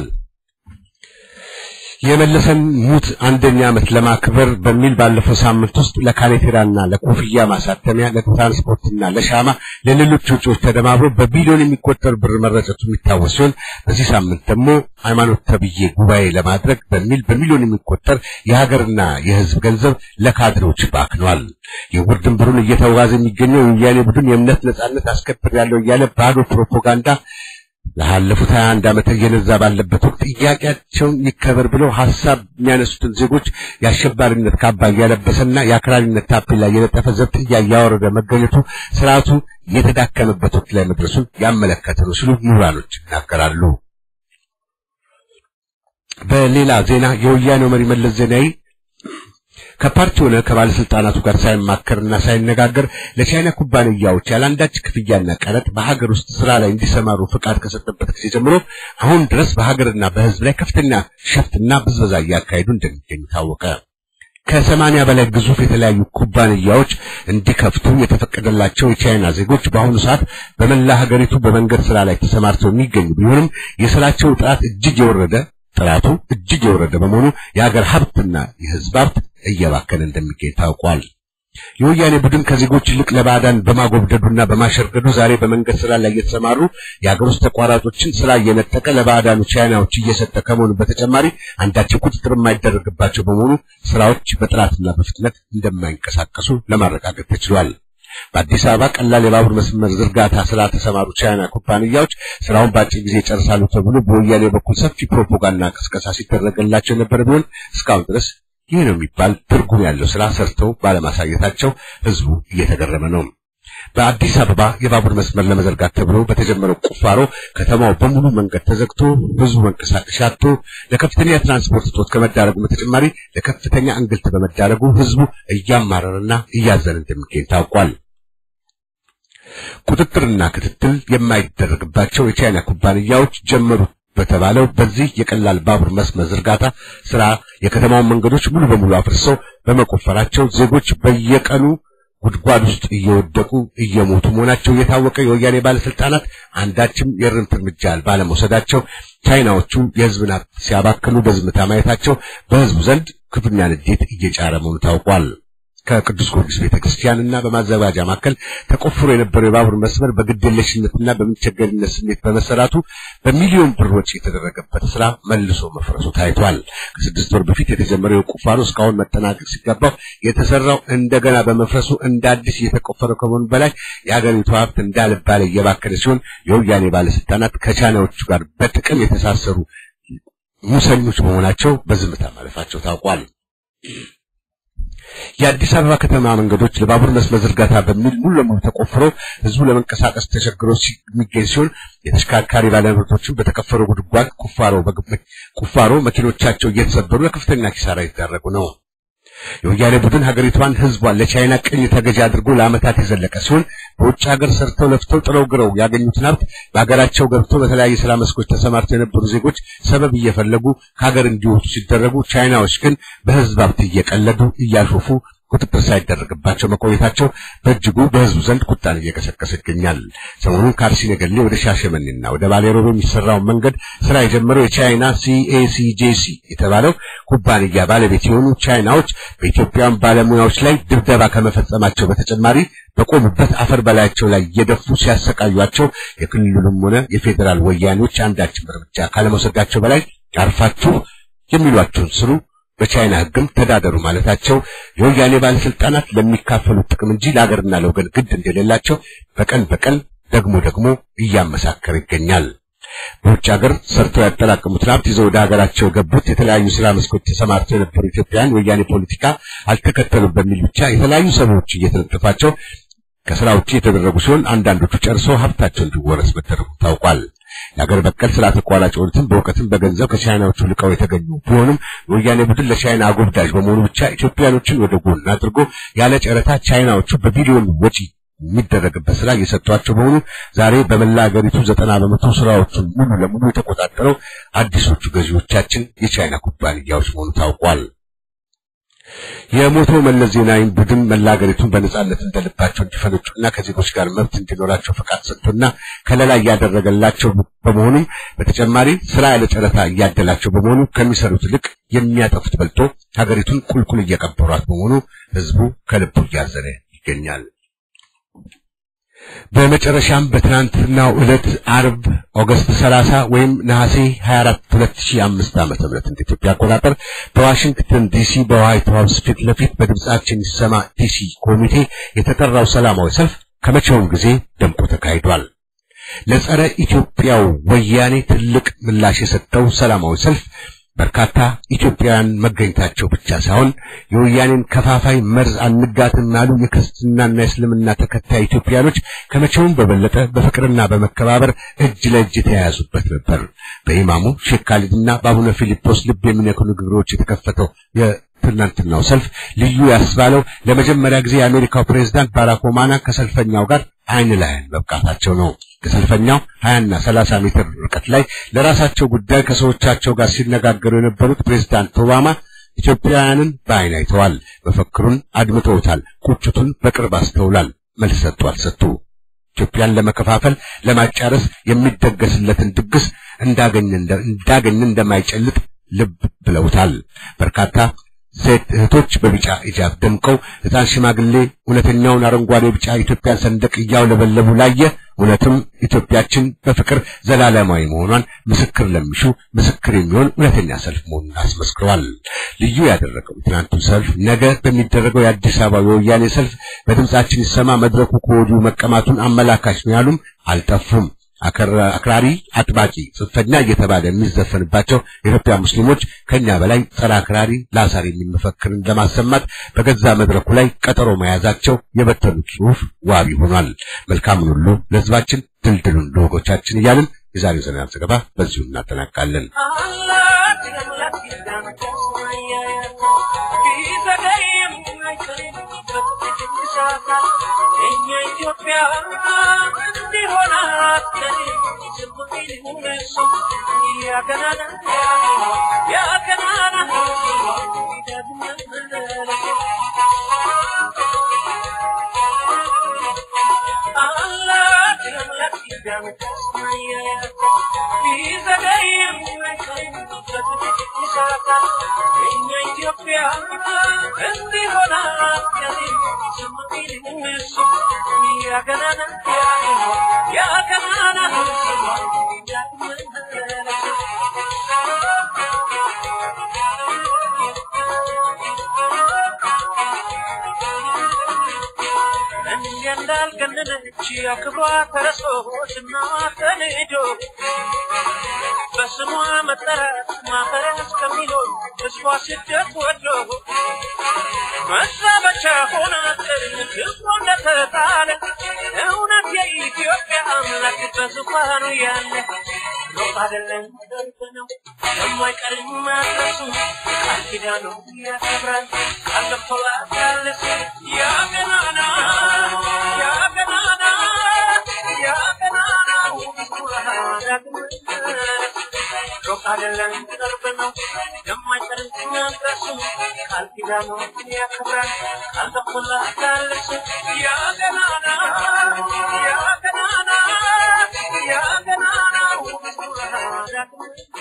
[SPEAKER 3] የመለሰን ሙት አንደኛ ዓመት ለማክበር በሚል ባለፈው ሳምንት ውስጥ ለካኔቴራና ለኮፍያ ማሳተሚያ ለትራንስፖርትና ለሻማ ለሌሎች ወጪዎች ተደማምሮ በቢሊዮን የሚቆጠር ብር መረጨቱ የሚታወስ ሲሆን በዚህ ሳምንት ደግሞ ሃይማኖት ተብዬ ጉባኤ ለማድረግ በሚል በሚሊዮን የሚቆጠር የሀገርና የሕዝብ ገንዘብ ለካድሬዎች ባክኗል። የውር ድንበሩን እየተዋዘ የሚገኘው የወያኔ ቡድን የእምነት ነጻነት አስከብራለሁ እያለ ባዶ ፕሮፓጋንዳ ላለፉት 21 ዓመት እየነዛ ባለበት ወቅት ጥያቄያቸውን ይከበር ብለው ሐሳብ የሚያነሱትን ዜጎች የአሸባሪነት ካባ እያለበሰና የአክራሪነት ታፔላ እየለጠፈ ዘብጥያ እያወረደ መገኘቱ ስርዓቱ የተዳከመበት ወቅት ላይ መድረሱን ያመለከተ ነው ሲሉ ምሁራኖች ይናገራሉ። በሌላ ዜና የወያኔው መሪ መለስ ዜናዊ ከፓርቲ ሆነ ከባለስልጣናቱ ጋር ሳይማከርና ሳይነጋገር ለቻይና ኩባንያዎች ያለአንዳች ክፍያና ቀረጥ በሀገር ውስጥ ስራ ላይ እንዲሰማሩ ፍቃድ ከሰጠበት ጊዜ ጀምሮ አሁን ድረስ በሀገርና በሕዝብ ላይ ከፍተኛ ሸፍትና ብዝበዛ እያካሄዱ እንደሚገኙ ታወቀ። ከሰማንያ በላይ ግዙፍ የተለያዩ ኩባንያዎች እንዲከፍቱ የተፈቀደላቸው የቻይና ዜጎች በአሁኑ ሰዓት በመላ ሀገሪቱ በመንገድ ስራ ላይ ተሰማርተው የሚገኙ ቢሆንም የስራቸው ጥራት እጅግ የወረደ ጥራቱ እጅግ የወረደ በመሆኑ የሀገር ሀብትና የሕዝብ ሀብት እየባከነ እንደሚገኝ ታውቋል። የወያኔ ቡድን ከዜጎች ይልቅ ለባዕዳን በማጎብደዱና በማሸርገዱ ዛሬ በመንገድ ስራ ላይ እየተሰማሩ የሀገር ውስጥ ተቋራጮችን ስራ እየነጠቀ ለባዕዳኑ ቻይናዎች እየሰጠ ከመሆኑ በተጨማሪ አንዳቸው ቁጥጥር የማይደረግባቸው በመሆኑ ስራዎች በጥራትና በፍጥነት እንደማይንቀሳቀሱ ለማረጋገጥ ተችሏል። በአዲስ አበባ ቀላል የባቡር መስመር ዝርጋታ ስራ ተሰማሩ ቻይና ኩባንያዎች ስራውን በአጭር ጊዜ ይጨርሳሉ ተብሎ በወያኔ በኩል ሰፊ ፕሮፓጋንዳ ቅስቀሳ ሲደረግላቸው የነበረ ቢሆን እስካሁን ድረስ ይህ ነው የሚባል ትርጉም ያለው ስራ ሰርተው ባለማሳየታቸው ህዝቡ እየተገረመ ነው። በአዲስ አበባ የባቡር መስመር ለመዘርጋት ተብሎ በተጀመረው ቁፋሮ ከተማው በሙሉ መንገድ ተዘግቶ ህዝቡ መንቀሳቀሻ አጥቶ ለከፍተኛ የትራንስፖርት እጦት ከመዳረጉ በተጨማሪ ለከፍተኛ እንግልት በመዳረጉ ህዝቡ እያማረረና እያዘነ እንደሚገኝ ታውቋል። ቁጥጥርና ክትትል የማይደረግባቸው የቻይና ኩባንያዎች ጀመሩ በተባለው በዚህ የቀላል ባቡር መስመር ዝርጋታ ስራ የከተማውን መንገዶች ሙሉ በሙሉ አፍርሰው በመቆፈራቸው ዜጎች በየቀኑ ጉድጓድ ውስጥ እየወደቁ እየሞቱ መሆናቸው የታወቀ የወያኔ ባለስልጣናት አንዳችም የእርምት እርምጃ ባለመውሰዳቸው ቻይናዎቹ የህዝብን ሀብት ሲያባክኑ በዝምታ ማየታቸው በህዝቡ ዘንድ ክፉኛ ንዴት እየጫረ መሆኑ ታውቋል። ከቅዱስ ጊዮርጊስ ቤተክርስቲያንና በማዘጋጃ ማዕከል ተቆፍሮ የነበረው የባቡር መስመር በግድየለሽነትና በምንቸገርነት ስሜት በመሰራቱ በሚሊዮን ብር ወጪ የተደረገበት ስራ መልሶ መፍረሱ ታይቷል። ከስድስት ወር በፊት የተጀመረው የቁፋሮ እስካሁን መጠናቀቅ ሲገባው የተሰራው እንደገና በመፍረሱ እንደ አዲስ እየተቆፈረ ከመሆኑ በላይ የአገሪቱ ሀብት እንዳልባለ እየባከነ ሲሆን የወያኔ ባለስልጣናት ከቻይናዎቹ ጋር በጥቅም የተሳሰሩ ሙሰኞች መሆናቸው በዝምታ ማለፋቸው ታውቋል። የአዲስ አበባ ከተማ መንገዶች ለባቡር መስመር ዝርጋታ በሚል ሙሉ ለሙሉ ተቆፍረው ህዝቡ ለመንቀሳቀስ ተቸግሮ የሚገኝ ሲሆን የተሽከርካሪ ባለንብረቶችን በተቀፈሩ ጉድጓድ ቁፋሮ ቁፋሮ መኪኖቻቸው እየተሰበሩ ለከፍተኛ ኪሳራ የተዳረጉ ነው። የወያኔ ቡድን ሀገሪቷን ህዝቧን ለቻይና ቅኝ ተገዢ አድርጎ ለዓመታት የዘለቀ ሲሆን በውጭ ሀገር ሰርተው ለፍተው ጥረው ግረው ያገኙትን ሀብት በሀገራቸው ገብተው በተለያየ ስራ መስኮች ተሰማርተው የነበሩ ዜጎች ሰበብ እየፈለጉ ከሀገር እንዲወጡ ሲደረጉ፣ ቻይናዎች ግን በህዝብ ሀብት እየቀለዱ እያሾፉ ቁጥጥር ሳይደረግባቸው መቆየታቸው በእጅጉ በህዝቡ ዘንድ ቁጣን እየቀሰቀሰ ይገኛል። ሰሞኑን ከአርሲ ነገሌ ወደ ሻሸመኔና ወደ ባሌሮቤ የሚሰራውን መንገድ ስራ የጀመረው የቻይና ሲኤሲጄሲ የተባለው ኩባንያ ባለቤት የሆኑ ቻይናዎች በኢትዮጵያውያን ባለሙያዎች ላይ ድብደባ ከመፈጸማቸው በተጨማሪ በቆሙበት አፈር በላያቸው ላይ እየደፉ ሲያሰቃዩቸው የክልሉም ሆነ የፌዴራል ወያኔዎች አንዳችም እርምጃ ካለመውሰዳቸው በላይ አርፋችሁ የሚሏቸውን ስሩ በቻይና ህግም ተዳደሩ ማለታቸው የወያኔ ባለስልጣናት ለሚካፈሉት ጥቅም እንጂ ለሀገርና ለወገን ግድ እንደሌላቸው በቀን በቀን ደግሞ ደግሞ እያመሳከር ይገኛል። በውጭ ሀገር ሰርተው ያጠራቀሙትን ሀብት ይዘው ወደ ሀገራቸው የገቡት የተለያዩ ስራ መስኮች ተሰማርተው የነበሩ ኢትዮጵያውያን ወያኔ ፖለቲካ አልተከተሉም በሚል ብቻ የተለያዩ ሰበቦች እየተነጠፋቸው ከስራ ውጭ የተደረጉ ሲሆን አንዳንዶቹ ጨርሰው ሀብታቸው እንዲወረስ መደረጉ ታውቋል። የሀገር በቀል ስራ ተቋራጭ የሆኑትም በእውቀትም በገንዘብ ከቻይናዎቹ ልቀው የተገኙ ቢሆንም የወያኔ ቡድን ለቻይና አጎብዳጅ በመሆኑ ብቻ ኢትዮጵያኖችን ወደ ጎን አድርጎ ያለ ጨረታ ቻይናዎቹ በቢሊዮን ወጪ የሚደረግበት ስራ እየሰጧቸው በሆኑ ዛሬ በመላ ሀገሪቱ ዘጠና በመቶ ስራዎቹን ሙሉ ለሙሉ የተቆጣጠረው አዲሶቹ ገዢዎቻችን የቻይና ኩባንያዎች መሆኑ ታውቋል። የሞተው መለስ ዜናዊ ቡድን መላ ሀገሪቱን በነጻነት እንደልባቸው እንዲፈነጩና ከዜጎች ጋር መብት እንዲኖራቸው ፈቃድ ሰጥቶና ከለላ እያደረገላቸው በመሆኑም በተጨማሪ ስራ ያለ ጨረታ እያደላቸው በመሆኑ ከሚሰሩት ይልቅ የሚያጠፉት በልጦ ሀገሪቱን ቁልቁል እየቀበሯት በመሆኑ ህዝቡ ከልቡ እያዘነ ይገኛል። በመጨረሻም በትናንትናው ዕለት አርብ ኦገስት 30 ወይም ነሐሴ 24 2005 ዓመተ ምህረት እንደ ኢትዮጵያ አቆጣጠር በዋሽንግተን ዲሲ በዋይት ሃውስ ፊት ለፊት በድምጻችን ይሰማ ዲሲ ኮሚቴ የተጠራው ሰላማዊ ሰልፍ ከመቼውም ጊዜ ደምቆ ተካሂዷል። ለጸረ ኢትዮጵያው ወያኔ ትልቅ ምላሽ የሰጠው ሰላማዊ ሰልፍ በርካታ ኢትዮጵያውያን መገኘታቸው ብቻ ሳይሆን የወያኔን ከፋፋይ መርዝ አንጋትም ያሉ የክርስትናና የእስልምና ተከታይ ኢትዮጵያኖች ከመቼውም በበለጠ በፍቅርና በመከባበር እጅ ለእጅ የተያያዙበት ነበር። በኢማሙ ሼክ ካሊድና በአቡነ ፊልጶስ ልብ የሚነኩ ንግግሮች የተከፈተው የትናንትናው ሰልፍ ልዩ ያስባለው ለመጀመሪያ ጊዜ የአሜሪካው ፕሬዝዳንት ባራክ ኦባማ ከሰልፈኛው ጋር አይን ለአይን መብቃታቸው ነው። ከሰልፈኛው 20 እና 30 ሜትር ርቀት ላይ ለራሳቸው ጉዳይ ከሰዎቻቸው ጋር ሲነጋገሩ የነበሩት ፕሬዝዳንት ኦባማ ኢትዮጵያውያንን በአይን አይተዋል። መፈክሩን አድምጠውታል። ቁጭቱን በቅርብ አስተውላል። መልስ ሰጡ አልሰጡ ኢትዮጵያን ለመከፋፈል ለማጫረስ የሚደገስለትን ድግስ እንዳገኘ እንዳገኘ እንደማይጨልጥ ልብ ብለውታል። በርካታ ሴት እህቶች በቢጫ ሂጃብ ደምቀው ሕፃን ሽማግሌ እውነተኛውን አረንጓዴ ቢጫ ኢትዮጵያን ሰንደቅ እያውለበለቡ ላየ እውነትም ኢትዮጵያችን በፍቅር ዘላለማዊ መሆኗን ምስክር ለሚሹ ምስክር የሚሆን እውነተኛ ሰልፍ መሆኑን አስመስክረዋል። ልዩ ያደረገው ትናንቱ ሰልፍ ነገ በሚደረገው የአዲስ አበባ የወያኔ ሰልፍ በድምጻችን ይሰማ መድረኩ ከወዲሁ መቀማቱን አመላካች ነው ያሉም አልጠፉም። አክራሪ አጥባቂ ጽንፈኛ እየተባለ የሚዘፈንባቸው የኢትዮጵያ ሙስሊሞች ከኛ በላይ ጸረ አክራሪ ላሳር የሚል መፈክርን ለማሰማት በገዛ መድረኩ ላይ ቀጠሮ መያዛቸው የበተኑት ጽሑፍ ዋቢ ሆኗል። መልካምን ሁሉ ለሕዝባችን ድልድሉን ለወገኖቻችን እያልን የዛሬው ዜና ዘገባ በዚሁ እናጠናቃለን።
[SPEAKER 5] እንዳልገነነች አክብሯ ተረሶ ዝና ተንዶ በስሟ መጠራት ማፈሪያ እስከሚሆን እሷ ስደት ወዶ መሳበቻ ሆነ ክብሮ እንደተጣለ እውነት የኢትዮጵያ አምላክ በዙፋኑ ያለ ሮጥ አይደለም ደርብ ነው የማይቀርም ማድረሱ ቃል ኪዳኑ ያከብራል ቃል ገብቶላታል እሱ ያ ገናና ያ ገናና ያ ገናናው ዳግም ሩቅ አይደለም ቅርብ ነው የማይቀርም ማድረሱ ቃል ኪዳኑ ያከብራል ቃል ገብቶላታል እሱ ያ ገናና ያ ገናና ያ ገናናው ዳግም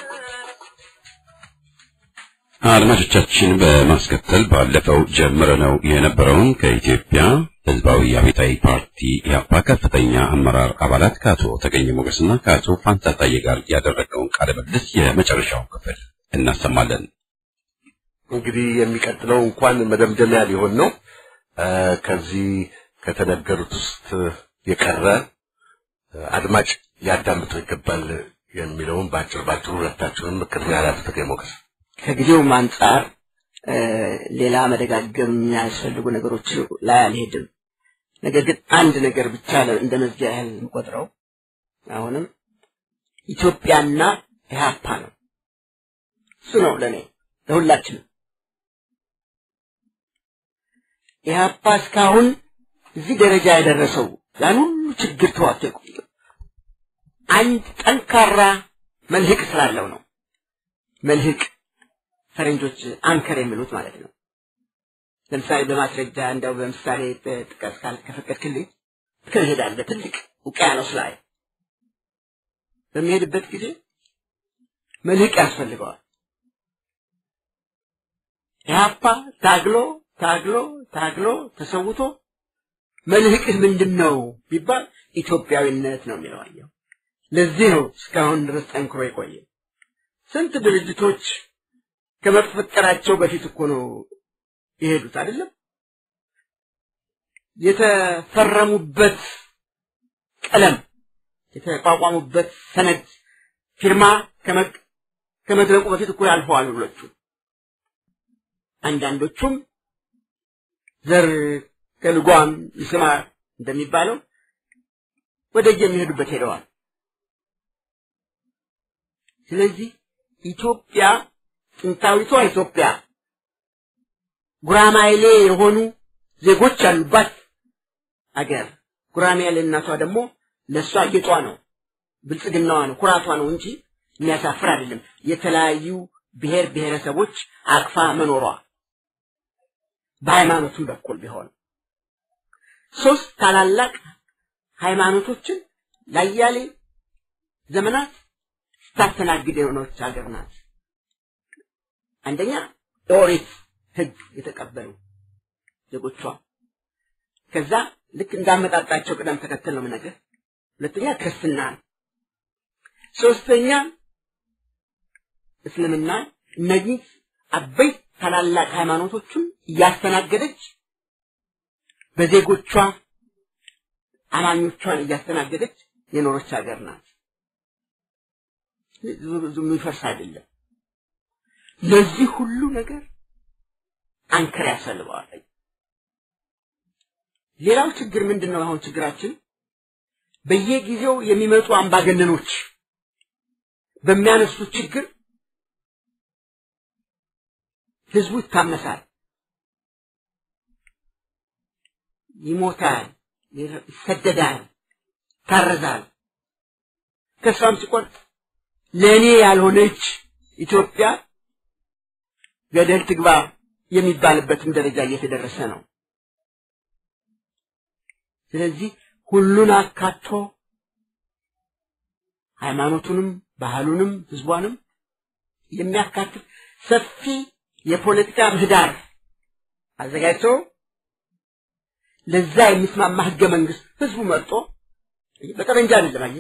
[SPEAKER 2] አድማጮቻችን በማስከተል ባለፈው ጀምረነው የነበረውን ከኢትዮጵያ ሕዝባዊ አብዮታዊ ፓርቲ ኢህአፓ ከፍተኛ አመራር አባላት ከአቶ ተገኘ ሞገስና ከአቶ ፋንታ ታዬ ጋር ያደረገውን ቃለ ምልልስ የመጨረሻውን ክፍል እናሰማለን።
[SPEAKER 3] እንግዲህ የሚቀጥለው እንኳን መደምደሚያ ሊሆን ነው። እ፣ ከዚህ ከተነገሩት ውስጥ የቀረ እ፣ አድማጭ ሊያዳምጠው ይገባል የሚለውን በአጭር ባጭሩ ሁለታችሁንም ቅድሚያ ላቶ ተገኘ ሞገስ
[SPEAKER 6] ከጊዜውም አንጻር እ፣ ሌላ መደጋገም የሚያስፈልጉ ነገሮች ላይ አልሄድም። ነገር ግን አንድ ነገር ብቻ ለ- እንደ መዝጊያ ያህል የምቆጥረው አሁንም ኢትዮጵያና ኢህአፓ ነው። እሱ ነው ለእኔ ለሁላችንም። ኢህአፓ እስካሁን እዚህ ደረጃ የደረሰው ያን ሁሉ ችግር ተዋጥቶ የቆየው አንድ ጠንካራ መልህቅ ስላለው ነው። መልህቅ ፈረንጆች አንከር የሚሉት ማለት ነው። ለምሳሌ በማስረጃ እንደው በምሳሌ ጥቀስ ካል ከፈቀድክልኝ ትሄዳለህ ትልቅ ውቅያኖስ ላይ በሚሄድበት ጊዜ መልህቅ ያስፈልገዋል። ኢህአፓ ታግሎ ታግሎ ታግሎ ተሰውቶ መልህቅህ ምንድን ነው ቢባል ኢትዮጵያዊነት ነው የሚለው አየው። ለዚህ ነው እስካሁን ድረስ ጠንክሮ የቆየ። ስንት ድርጅቶች ከመፈጠራቸው በፊት እኮ ነው የሄዱት አይደለም? የተፈረሙበት ቀለም የተቋቋሙበት ሰነድ ፊርማ ከመቅ- ከመድረቁ በፊት እኮ ያልፈዋል ሁሎቹ። አንዳንዶቹም ዘር ከልጓም ይስማር እንደሚባለው ወደ የሚሄዱበት ሄደዋል። ስለዚህ ኢትዮጵያ ጥንታዊቷ ኢትዮጵያ ጉራማይሌ የሆኑ ዜጎች ያሉባት አገር ጉራማይሌ እናቷ ደግሞ ለእሷ ጌጧ ነው፣ ብልጽግናዋ ነው፣ ኩራቷ ነው እንጂ የሚያሳፍር አይደለም። የተለያዩ ብሔር ብሔረሰቦች አቅፋ መኖሯ በሃይማኖቱም በኩል ቢሆን ሶስት ታላላቅ ሃይማኖቶችን ላያሌ ዘመናት ስታስተናግድ የሆነች ሀገር ናት። አንደኛ የኦሪት ሕግ የተቀበሉ ዜጎቿ፣ ከዛ ልክ እንዳመጣጣቸው ቅደም ተከተል ነው የምነግርህ። ሁለተኛ ክርስትና፣ ሶስተኛ እስልምና። እነዚህ አበይት ታላላቅ ሃይማኖቶችን እያስተናገደች በዜጎቿ አማኞቿን እያስተናገደች የኖረች ሀገር ናት። ብዙ የሚፈርስ አይደለም። ለዚህ ሁሉ ነገር አንከር ያስፈልገዋል። ሌላው ችግር ምንድን ነው? አሁን ችግራችን በየጊዜው የሚመጡ አምባገነኖች በሚያነሱት ችግር ህዝቡ ይታመሳል፣ ይሞታል፣ ይሰደዳል፣ ይታረዛል። ተስፋም ሲቆርጥ ለእኔ ያልሆነች ኢትዮጵያ ገደል ትግባ የሚባልበትም ደረጃ እየተደረሰ ነው። ስለዚህ ሁሉን አካቶ ሃይማኖቱንም፣ ባህሉንም፣ ህዝቧንም የሚያካትት ሰፊ የፖለቲካ ምህዳር አዘጋጅቶ ለዛ የሚስማማ ህገ መንግስት ህዝቡ መርጦ በጠመንጃ አይደለም፣ አየህ፣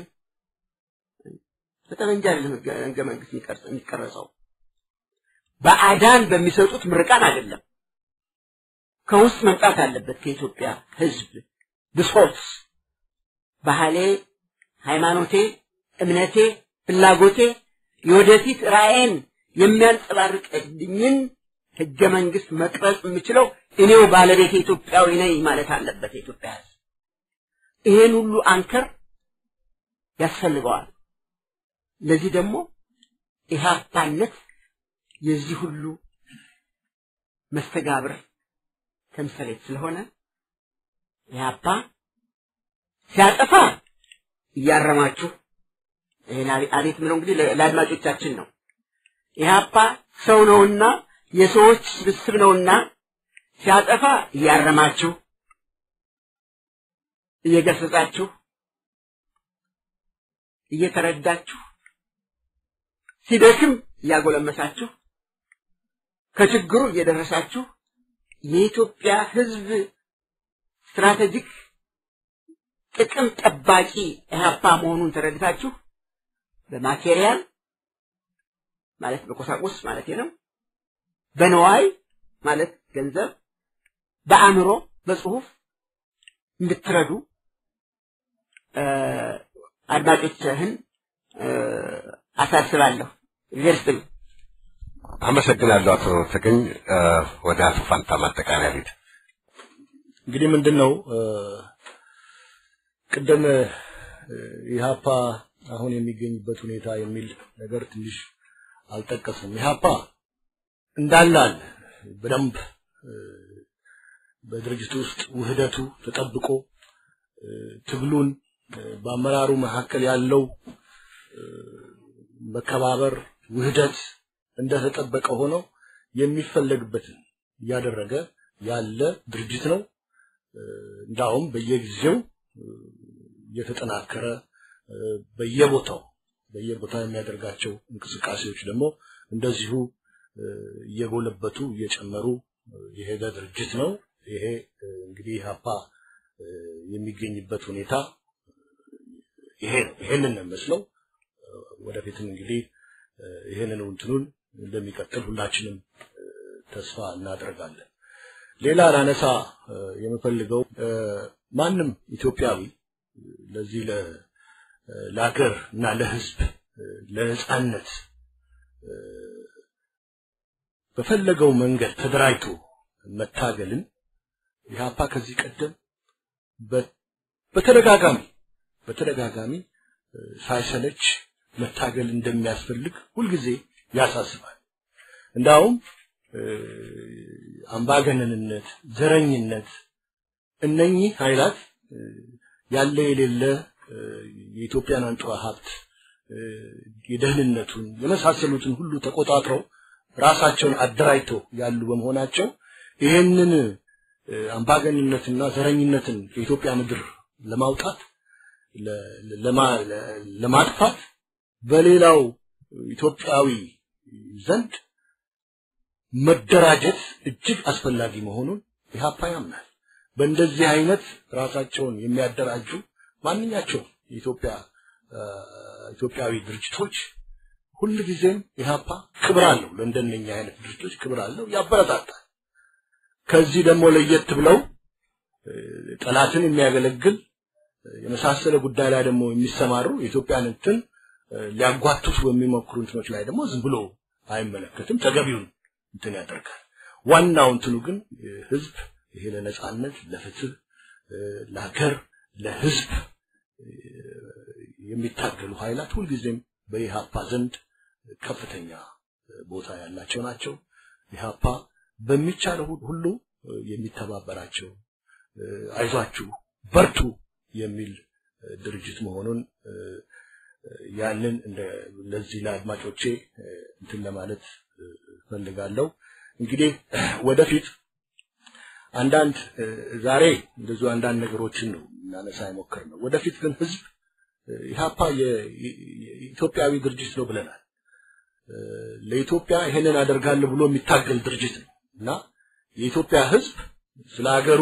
[SPEAKER 6] በጠመንጃ አይደለም ህገ- ህገ መንግስት የሚቀርጽ- የሚቀረጸው በአዳን በሚሰጡት ምርቃን አይደለም። ከውስጥ መምጣት አለበት። ከኢትዮጵያ ህዝብ ብሶት፣ ባህሌ፣ ሃይማኖቴ፣ እምነቴ፣ ፍላጎቴ የወደፊት ራዕይን የሚያንጸባርቅልኝን ህገ መንግስት መቅረጽ የምችለው እኔው ባለቤት ኢትዮጵያዊ ነኝ ማለት አለበት የኢትዮጵያ ህዝብ። ይሄን ሁሉ አንከር ያስፈልገዋል። ለዚህ ደግሞ ኢህአፓነት የዚህ ሁሉ መስተጋብር ተምሳሌት ስለሆነ ኢህአፓ ሲያጠፋ እያረማችሁ ይሄን አቤት ምለው እንግዲህ ለአድማጮቻችን ነው። ኢህአፓ ሰው ነውና የሰዎች ስብስብ ነውና ሲያጠፋ እያረማችሁ እየገሰጻችሁ እየተረዳችሁ ሲደክም እያጎለመሳችሁ ከችግሩ እየደረሳችሁ የኢትዮጵያ ህዝብ ስትራቴጂክ ጥቅም ጠባቂ ኢህአፓ መሆኑን ተረድታችሁ በማቴሪያል ማለት በቁሳቁስ ማለት ነው፣ በነዋይ ማለት ገንዘብ፣ በአእምሮ በጽሁፍ እንድትረዱ አድማጮችህን አሳስባለሁ። ይደርስል
[SPEAKER 3] አመሰግናለሁ አቶ ተገኝ። ወደ አቶ ፋንታ ማጠቃለያ ቤት
[SPEAKER 7] እንግዲህ ምንድን ነው ቅድም ኢህአፓ አሁን የሚገኝበት ሁኔታ የሚል ነገር ትንሽ አልጠቀስም። ኢህአፓ እንዳለ አለ በደንብ በድርጅቱ ውስጥ ውህደቱ ተጠብቆ ትግሉን በአመራሩ መካከል ያለው መከባበር፣ ውህደት እንደተጠበቀ ሆኖ የሚፈለግበትን እያደረገ ያለ ድርጅት ነው። እንዳውም በየጊዜው እየተጠናከረ በየቦታው በየቦታው የሚያደርጋቸው እንቅስቃሴዎች ደግሞ እንደዚሁ እየጎለበቱ እየጨመሩ የሄደ ድርጅት ነው። ይሄ እንግዲህ ኢህአፓ የሚገኝበት ሁኔታ ይሄ ነው። ይሄንን ነው የሚመስለው። ወደፊትም እንግዲህ ይሄንን እንትኑን እንደሚቀጥል ሁላችንም ተስፋ እናደርጋለን። ሌላ ላነሳ የምፈልገው ማንም ኢትዮጵያዊ ለዚህ ለሀገር እና ለህዝብ ለነጻነት በፈለገው መንገድ ተደራጅቶ መታገልን ኢህአፓ ከዚህ ቀደም በተደጋጋሚ በተደጋጋሚ ሳይሰለች መታገል እንደሚያስፈልግ ሁልጊዜ ያሳስባል። እንዳውም አምባገነንነት፣ ዘረኝነት እነኚህ ኃይላት ያለ የሌለ የኢትዮጵያን አንጡራ ሀብት የደህንነቱን የመሳሰሉትን ሁሉ ተቆጣጥረው ራሳቸውን አደራጅተው ያሉ በመሆናቸው ይህንን አምባገንነትና ዘረኝነትን ከኢትዮጵያ ምድር ለማውጣት ለማጥፋት በሌላው ኢትዮጵያዊ ዘንድ መደራጀት እጅግ አስፈላጊ መሆኑን ኢህአፓ ያምናል። በእንደዚህ አይነት ራሳቸውን የሚያደራጁ ማንኛቸውም የኢትዮጵያ ኢትዮጵያዊ ድርጅቶች ሁልጊዜም ኢህአፓ ክብር አለው። ለእንደነኛ አይነት ድርጅቶች ክብር አለው፣ ያበረታታል። ከዚህ ደግሞ ለየት ብለው ጠላትን የሚያገለግል የመሳሰለ ጉዳይ ላይ ደግሞ የሚሰማሩ የኢትዮጵያን እንትን ሊያጓቱት በሚሞክሩ እንትኖች ላይ ደግሞ ዝም ብሎ አይመለከትም፣ ተገቢውን እንትን ያደርጋል። ዋናው እንትኑ ግን ህዝብ ይሄ ለነጻነት፣ ለፍትህ፣ ለሀገር፣ ለህዝብ የሚታገሉ ኃይላት ሁልጊዜም በኢህአፓ ዘንድ ከፍተኛ ቦታ ያላቸው ናቸው። ኢህአፓ በሚቻለው ሁሉ የሚተባበራቸው አይዟችሁ፣ በርቱ የሚል ድርጅት መሆኑን ያንን እንደ ለዚህ ለአድማጮቼ እንትን ለማለት ፈልጋለሁ። እንግዲህ ወደፊት አንዳንድ ዛሬ እንደዚሁ አንዳንድ ነገሮችን ነው እናነሳ የሞከር ነው። ወደፊት ግን ህዝብ ኢህአፓ የኢትዮጵያዊ ድርጅት ነው ብለናል። ለኢትዮጵያ ይሄንን አደርጋለሁ ብሎ የሚታገል ድርጅት ነው እና የኢትዮጵያ ህዝብ ስለ ሀገሩ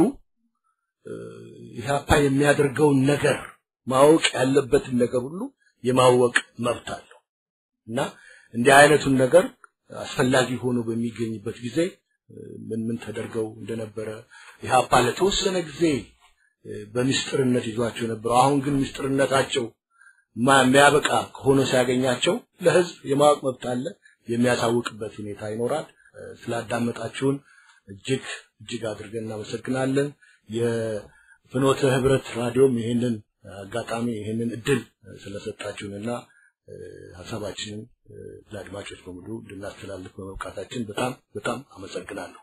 [SPEAKER 7] ኢህአፓ የሚያደርገውን ነገር ማወቅ ያለበትን ነገር ሁሉ የማወቅ መብት አለው እና እንዲህ አይነቱን ነገር አስፈላጊ ሆኖ በሚገኝበት ጊዜ ምን ምን ተደርገው እንደነበረ ኢህአፓ ለተወሰነ ጊዜ በምስጢርነት ይዟቸው ነበረው። አሁን ግን ምስጢርነታቸው የሚያበቃ ሆኖ ሲያገኛቸው ለህዝብ የማወቅ መብት አለ፣ የሚያሳውቅበት ሁኔታ ይኖራል። ስላዳመጣችሁን እጅግ እጅግ አድርገን እናመሰግናለን። የፍኖተ ህብረት ራዲዮም ይህንን አጋጣሚ ይህንን እድል ስለሰጣችሁንና ሀሳባችንን ለአድማጮች በሙሉ እንድናስተላልፍ በመብቃታችን በጣም በጣም አመሰግናለሁ።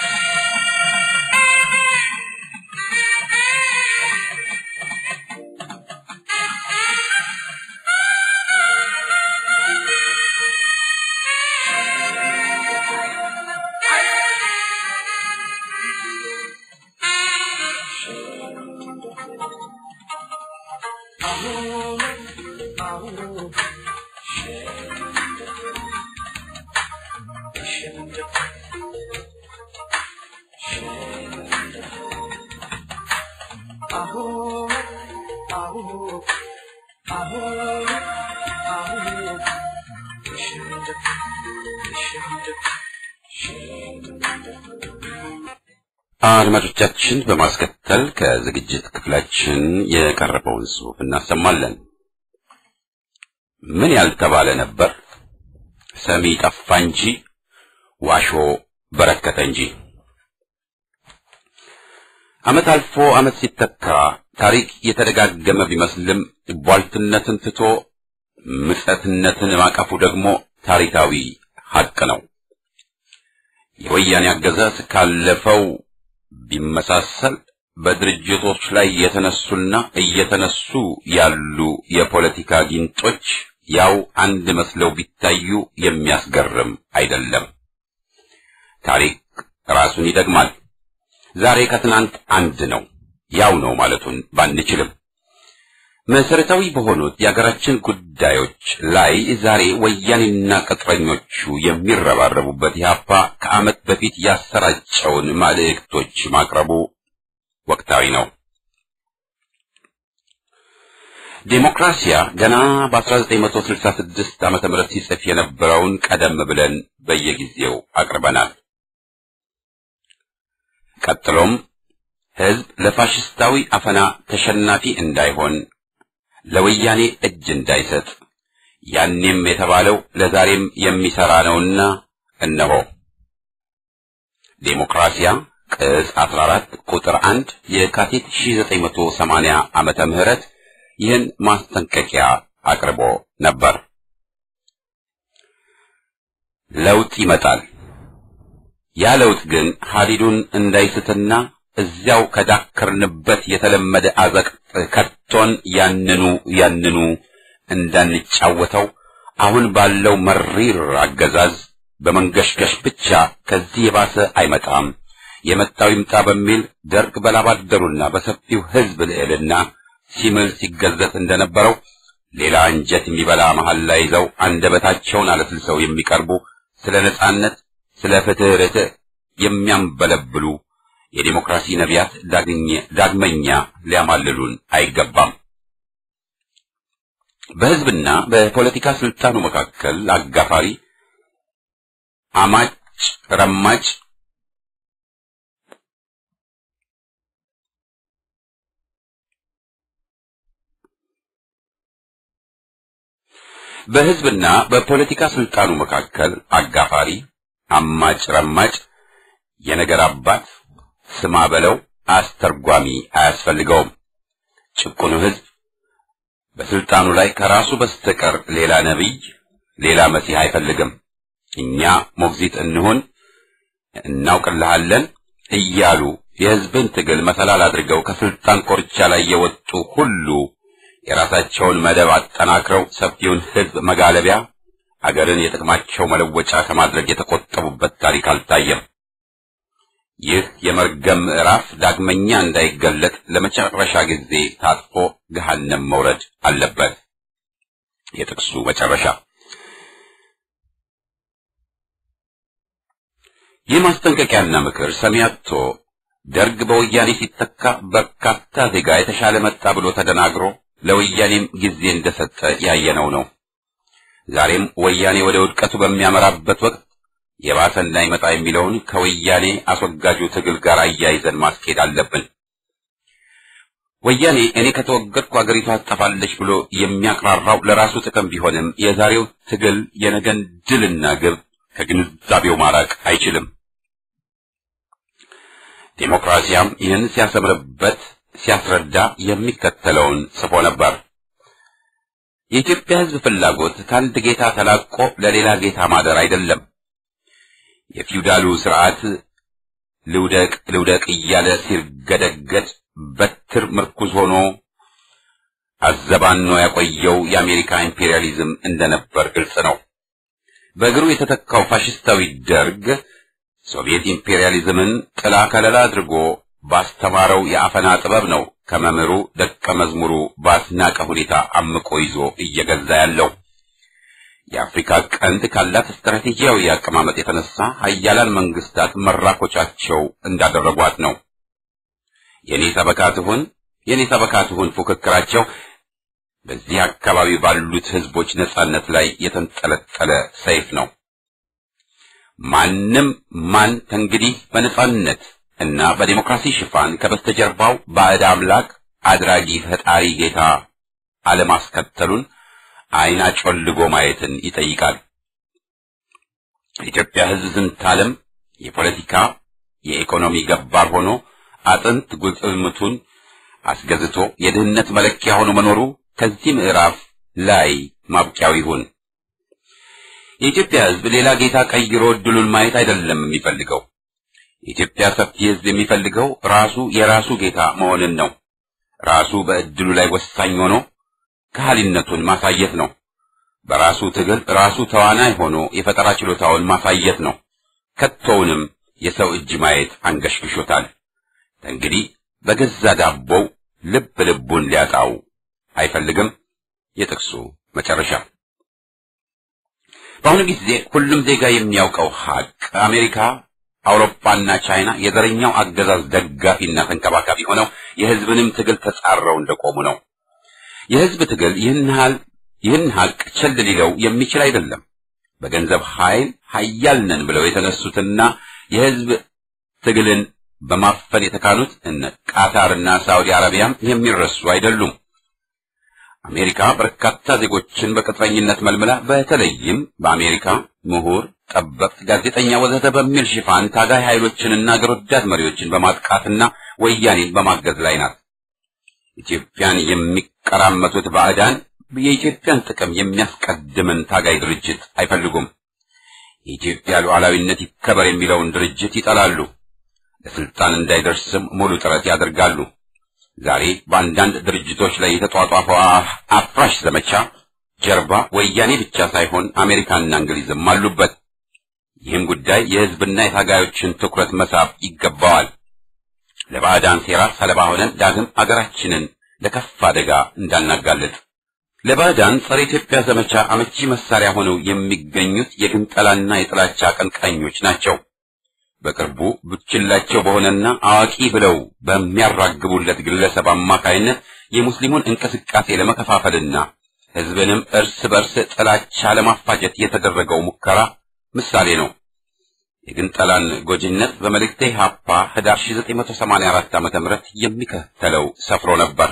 [SPEAKER 2] አድማጮቻችን በማስከተል ከዝግጅት ክፍላችን የቀረበውን ጽሑፍ እናሰማለን። ምን ያልተባለ ነበር? ሰሚ ጠፋ እንጂ ዋሾ በረከተ እንጂ። ዓመት አልፎ ዓመት ሲተካ ታሪክ የተደጋገመ ቢመስልም ቧልትነትን ትቶ ምጸትነትን ማቀፉ ደግሞ ታሪካዊ ሐቅ ነው። የወያኔ አገዛዝ ካለፈው ቢመሳሰል በድርጅቶች ላይ የተነሱና እየተነሱ ያሉ የፖለቲካ ጊንጦች ያው አንድ መስለው ቢታዩ የሚያስገርም አይደለም። ታሪክ ራሱን ይደግማል። ዛሬ ከትናንት አንድ ነው፣ ያው ነው ማለቱን ባንችልም መሰረታዊ በሆኑት የሀገራችን ጉዳዮች ላይ ዛሬ ወያኔና ቅጥረኞቹ የሚረባረቡበት ኢህአፓ ከዓመት በፊት ያሰራጨውን መልእክቶች ማቅረቡ ወቅታዊ ነው። ዴሞክራሲያ ገና በ1966 ዓመተ ምህረት ሲጽፍ የነበረውን ቀደም ብለን በየጊዜው አቅርበናል። ቀጥሎም ህዝብ ለፋሽስታዊ አፈና ተሸናፊ እንዳይሆን ለወያኔ እጅ እንዳይሰጥ ያኔም የተባለው ለዛሬም የሚሰራ ነውና እነሆ ዴሞክራሲያ ቅጽ 14 ቁጥር 1 የካቲት 1980 ዓመተ ምህረት ይህን ማስጠንቀቂያ አቅርቦ ነበር። ለውጥ ይመጣል። ያ ለውጥ ግን ሀዲዱን እንዳይስትና እዚያው ከዳከርንበት የተለመደ አዘቅት ከቶን ያንኑ ያንኑ እንዳንጫወተው አሁን ባለው መሪር አገዛዝ በመንገሽገሽ ብቻ ከዚህ የባሰ አይመጣም፣ የመጣው ይምጣ በሚል ደርግ በላባደሩና በሰፊው ሕዝብ ልዕልና ሲምል ሲገዘት እንደነበረው ሌላ አንጀት የሚበላ መሐላ ይዘው አንደበታቸውን አለስልሰው የሚቀርቡ ስለ ነጻነት፣ ስለ ፍትህ ርትዕ የሚያንበለብሉ የዲሞክራሲ ነቢያት ዳግመኛ ሊያማልሉን አይገባም። በህዝብና በፖለቲካ ስልጣኑ መካከል አጋፋሪ፣ አማጭ፣ ረማጭ በህዝብና በፖለቲካ ስልጣኑ መካከል አጋፋሪ፣ አማጭ፣ ረማጭ፣ የነገር አባት ስማ በለው አስተርጓሚ አያስፈልገውም። ጭቁኑ ህዝብ በስልጣኑ ላይ ከራሱ በስተቀር ሌላ ነቢይ፣ ሌላ መሲህ አይፈልግም። እኛ ሞግዚት እንሁን፣ እናውቅልሃለን እያሉ የህዝብን ትግል መሰላል አድርገው ከስልጣን ኮርቻ ላይ የወጡ ሁሉ የራሳቸውን መደብ አጠናክረው ሰፊውን ህዝብ መጋለቢያ፣ አገርን የጥቅማቸው መለወጫ ከማድረግ የተቆጠቡበት ታሪክ አልታየም። ይህ የመርገም ምዕራፍ ዳግመኛ እንዳይገለጥ ለመጨረሻ ጊዜ ታጥፎ ገሃነም መውረድ አለበት። የጥቅሱ መጨረሻ። ይህ ማስጠንቀቂያና ምክር ሰሚ አጥቶ ደርግ በወያኔ ሲተካ በርካታ ዜጋ የተሻለ መጣ ብሎ ተደናግሮ ለወያኔም ጊዜ እንደሰጠ ያየነው ነው። ዛሬም ወያኔ ወደ ውድቀቱ በሚያመራበት ወቅት የባሰ እንዳይመጣ የሚለውን ከወያኔ አስወጋጁ ትግል ጋር አያይዘን ማስኬድ አለብን። ወያኔ እኔ ከተወገድኩ አገሪቷ ትጠፋለች ብሎ የሚያቅራራው ለራሱ ጥቅም ቢሆንም የዛሬው ትግል የነገን ድልና ግብ ከግንዛቤው ማራቅ አይችልም። ዴሞክራሲያም ይህን ሲያሰምርበት ሲያስረዳ የሚከተለውን ጽፎ ነበር። የኢትዮጵያ ሕዝብ ፍላጎት ከአንድ ጌታ ተላቆ ለሌላ ጌታ ማደር አይደለም። የፊውዳሉ ስርዓት ልውደቅ ልውደቅ እያለ ሲርገደገድ በትር ምርኩዝ ሆኖ አዘባኖ ያቆየው የአሜሪካ ኢምፔሪያሊዝም እንደነበር ግልጽ ነው። በእግሩ የተተካው ፋሽስታዊ ደርግ ሶቪየት ኢምፔሪያሊዝምን ጥላ ከለላ አድርጎ ባስተማረው የአፈና ጥበብ ነው ከመምህሩ ደቀ መዝሙሩ ባስናቀ ሁኔታ አምቆ ይዞ እየገዛ ያለው። የአፍሪካ ቀንድ ካላት ስትራቴጂያዊ አቀማመጥ የተነሳ ሀያላን መንግስታት መራኮቻቸው እንዳደረጓት ነው። የኔ ሰበካ ትሁን የኔ ሰበካ ትሁን ፉክክራቸው በዚህ አካባቢ ባሉት ህዝቦች ነጻነት ላይ የተንጠለጠለ ሰይፍ ነው። ማንም ማን ከእንግዲህ በነጻነት እና በዲሞክራሲ ሽፋን ከበስተጀርባው ባዕድ አምላክ አድራጊ ፈጣሪ ጌታ አለማስከተሉን አይን አጮልጎ ማየትን ይጠይቃል። የኢትዮጵያ ህዝብ ዝንታለም የፖለቲካ የኢኮኖሚ ገባር ሆኖ አጥንት ጉልጥምቱን አስገዝቶ የድህነት መለኪያ ሆኖ መኖሩ ከዚህ ምዕራፍ ላይ ማብቂያው ይሁን። የኢትዮጵያ ህዝብ ሌላ ጌታ ቀይሮ እድሉን ማየት አይደለም የሚፈልገው። የኢትዮጵያ ሰፊ ህዝብ የሚፈልገው ራሱ የራሱ ጌታ መሆንን ነው። ራሱ በእድሉ ላይ ወሳኝ ሆኖ ከሃሊነቱን ማሳየት ነው። በራሱ ትግል ራሱ ተዋናይ ሆኖ የፈጠራ ችሎታውን ማሳየት ነው። ከቶውንም የሰው እጅ ማየት አንገሽግሾታል። እንግዲህ በገዛ ዳቦው ልብ ልቡን ሊያጣው አይፈልግም። የጥቅሱ መጨረሻ በአሁኑ ጊዜ ሁሉም ዜጋ የሚያውቀው ሀቅ አሜሪካ፣ አውሮፓና ቻይና የዘረኛው አገዛዝ ደጋፊና ተንከባካቢ ሆነው የህዝብንም ትግል ተጻረው እንደቆሙ ነው። የህዝብ ትግል ይህን ሀል ይህን ሀቅ ቸል ሊለው የሚችል አይደለም። በገንዘብ ኃይል ሀያል ነን ብለው የተነሱትና የህዝብ ትግልን በማፈን የተካኑት እነ ቃታርና ሳዑዲ አረቢያም የሚረሱ አይደሉም። አሜሪካ በርካታ ዜጎችን በቅጥረኝነት መልምላ በተለይም በአሜሪካ ምሁር፣ ጠበብት፣ ጋዜጠኛ ወዘተ በሚል ሽፋን ታጋይ ኃይሎችንና አገር ወዳድ መሪዎችን በማጥቃትና ወያኔን በማገዝ ላይ ናት። ኢትዮጵያን የሚቀራመቱት ባዕዳን የኢትዮጵያን ጥቅም የሚያስቀድምን ታጋይ ድርጅት አይፈልጉም። የኢትዮጵያ ሉዓላዊነት ይከበር የሚለውን ድርጅት ይጠላሉ። ለስልጣን እንዳይደርስም ሙሉ ጥረት ያደርጋሉ። ዛሬ በአንዳንድ ድርጅቶች ላይ የተጧጧፈው አፍራሽ ዘመቻ ጀርባ ወያኔ ብቻ ሳይሆን አሜሪካና እንግሊዝም አሉበት። ይህም ጉዳይ የሕዝብና የታጋዮችን ትኩረት መሳብ ይገባዋል። ለባዕዳን ሴራ ሰለባ ሆነን ዳግም አገራችንን ለከፍ አደጋ እንዳናጋልጥ ለባዕዳን ጸረ ኢትዮጵያ ዘመቻ አመቺ መሳሪያ ሆነው የሚገኙት የግንጠላና የጥላቻ አቀንቃኞች ናቸው። በቅርቡ ቡችላቸው በሆነና አዋቂ ብለው በሚያራግቡለት ግለሰብ አማካይነት የሙስሊሙን እንቅስቃሴ ለመከፋፈልና ሕዝብንም እርስ በርስ ጥላቻ ለማፋጀት የተደረገው ሙከራ ምሳሌ ነው። የግንጠላን ጎጂነት በመልእክቴ ሀፓ ህዳር 1984 ዓ.ም የሚከተለው ሰፍሮ ነበር።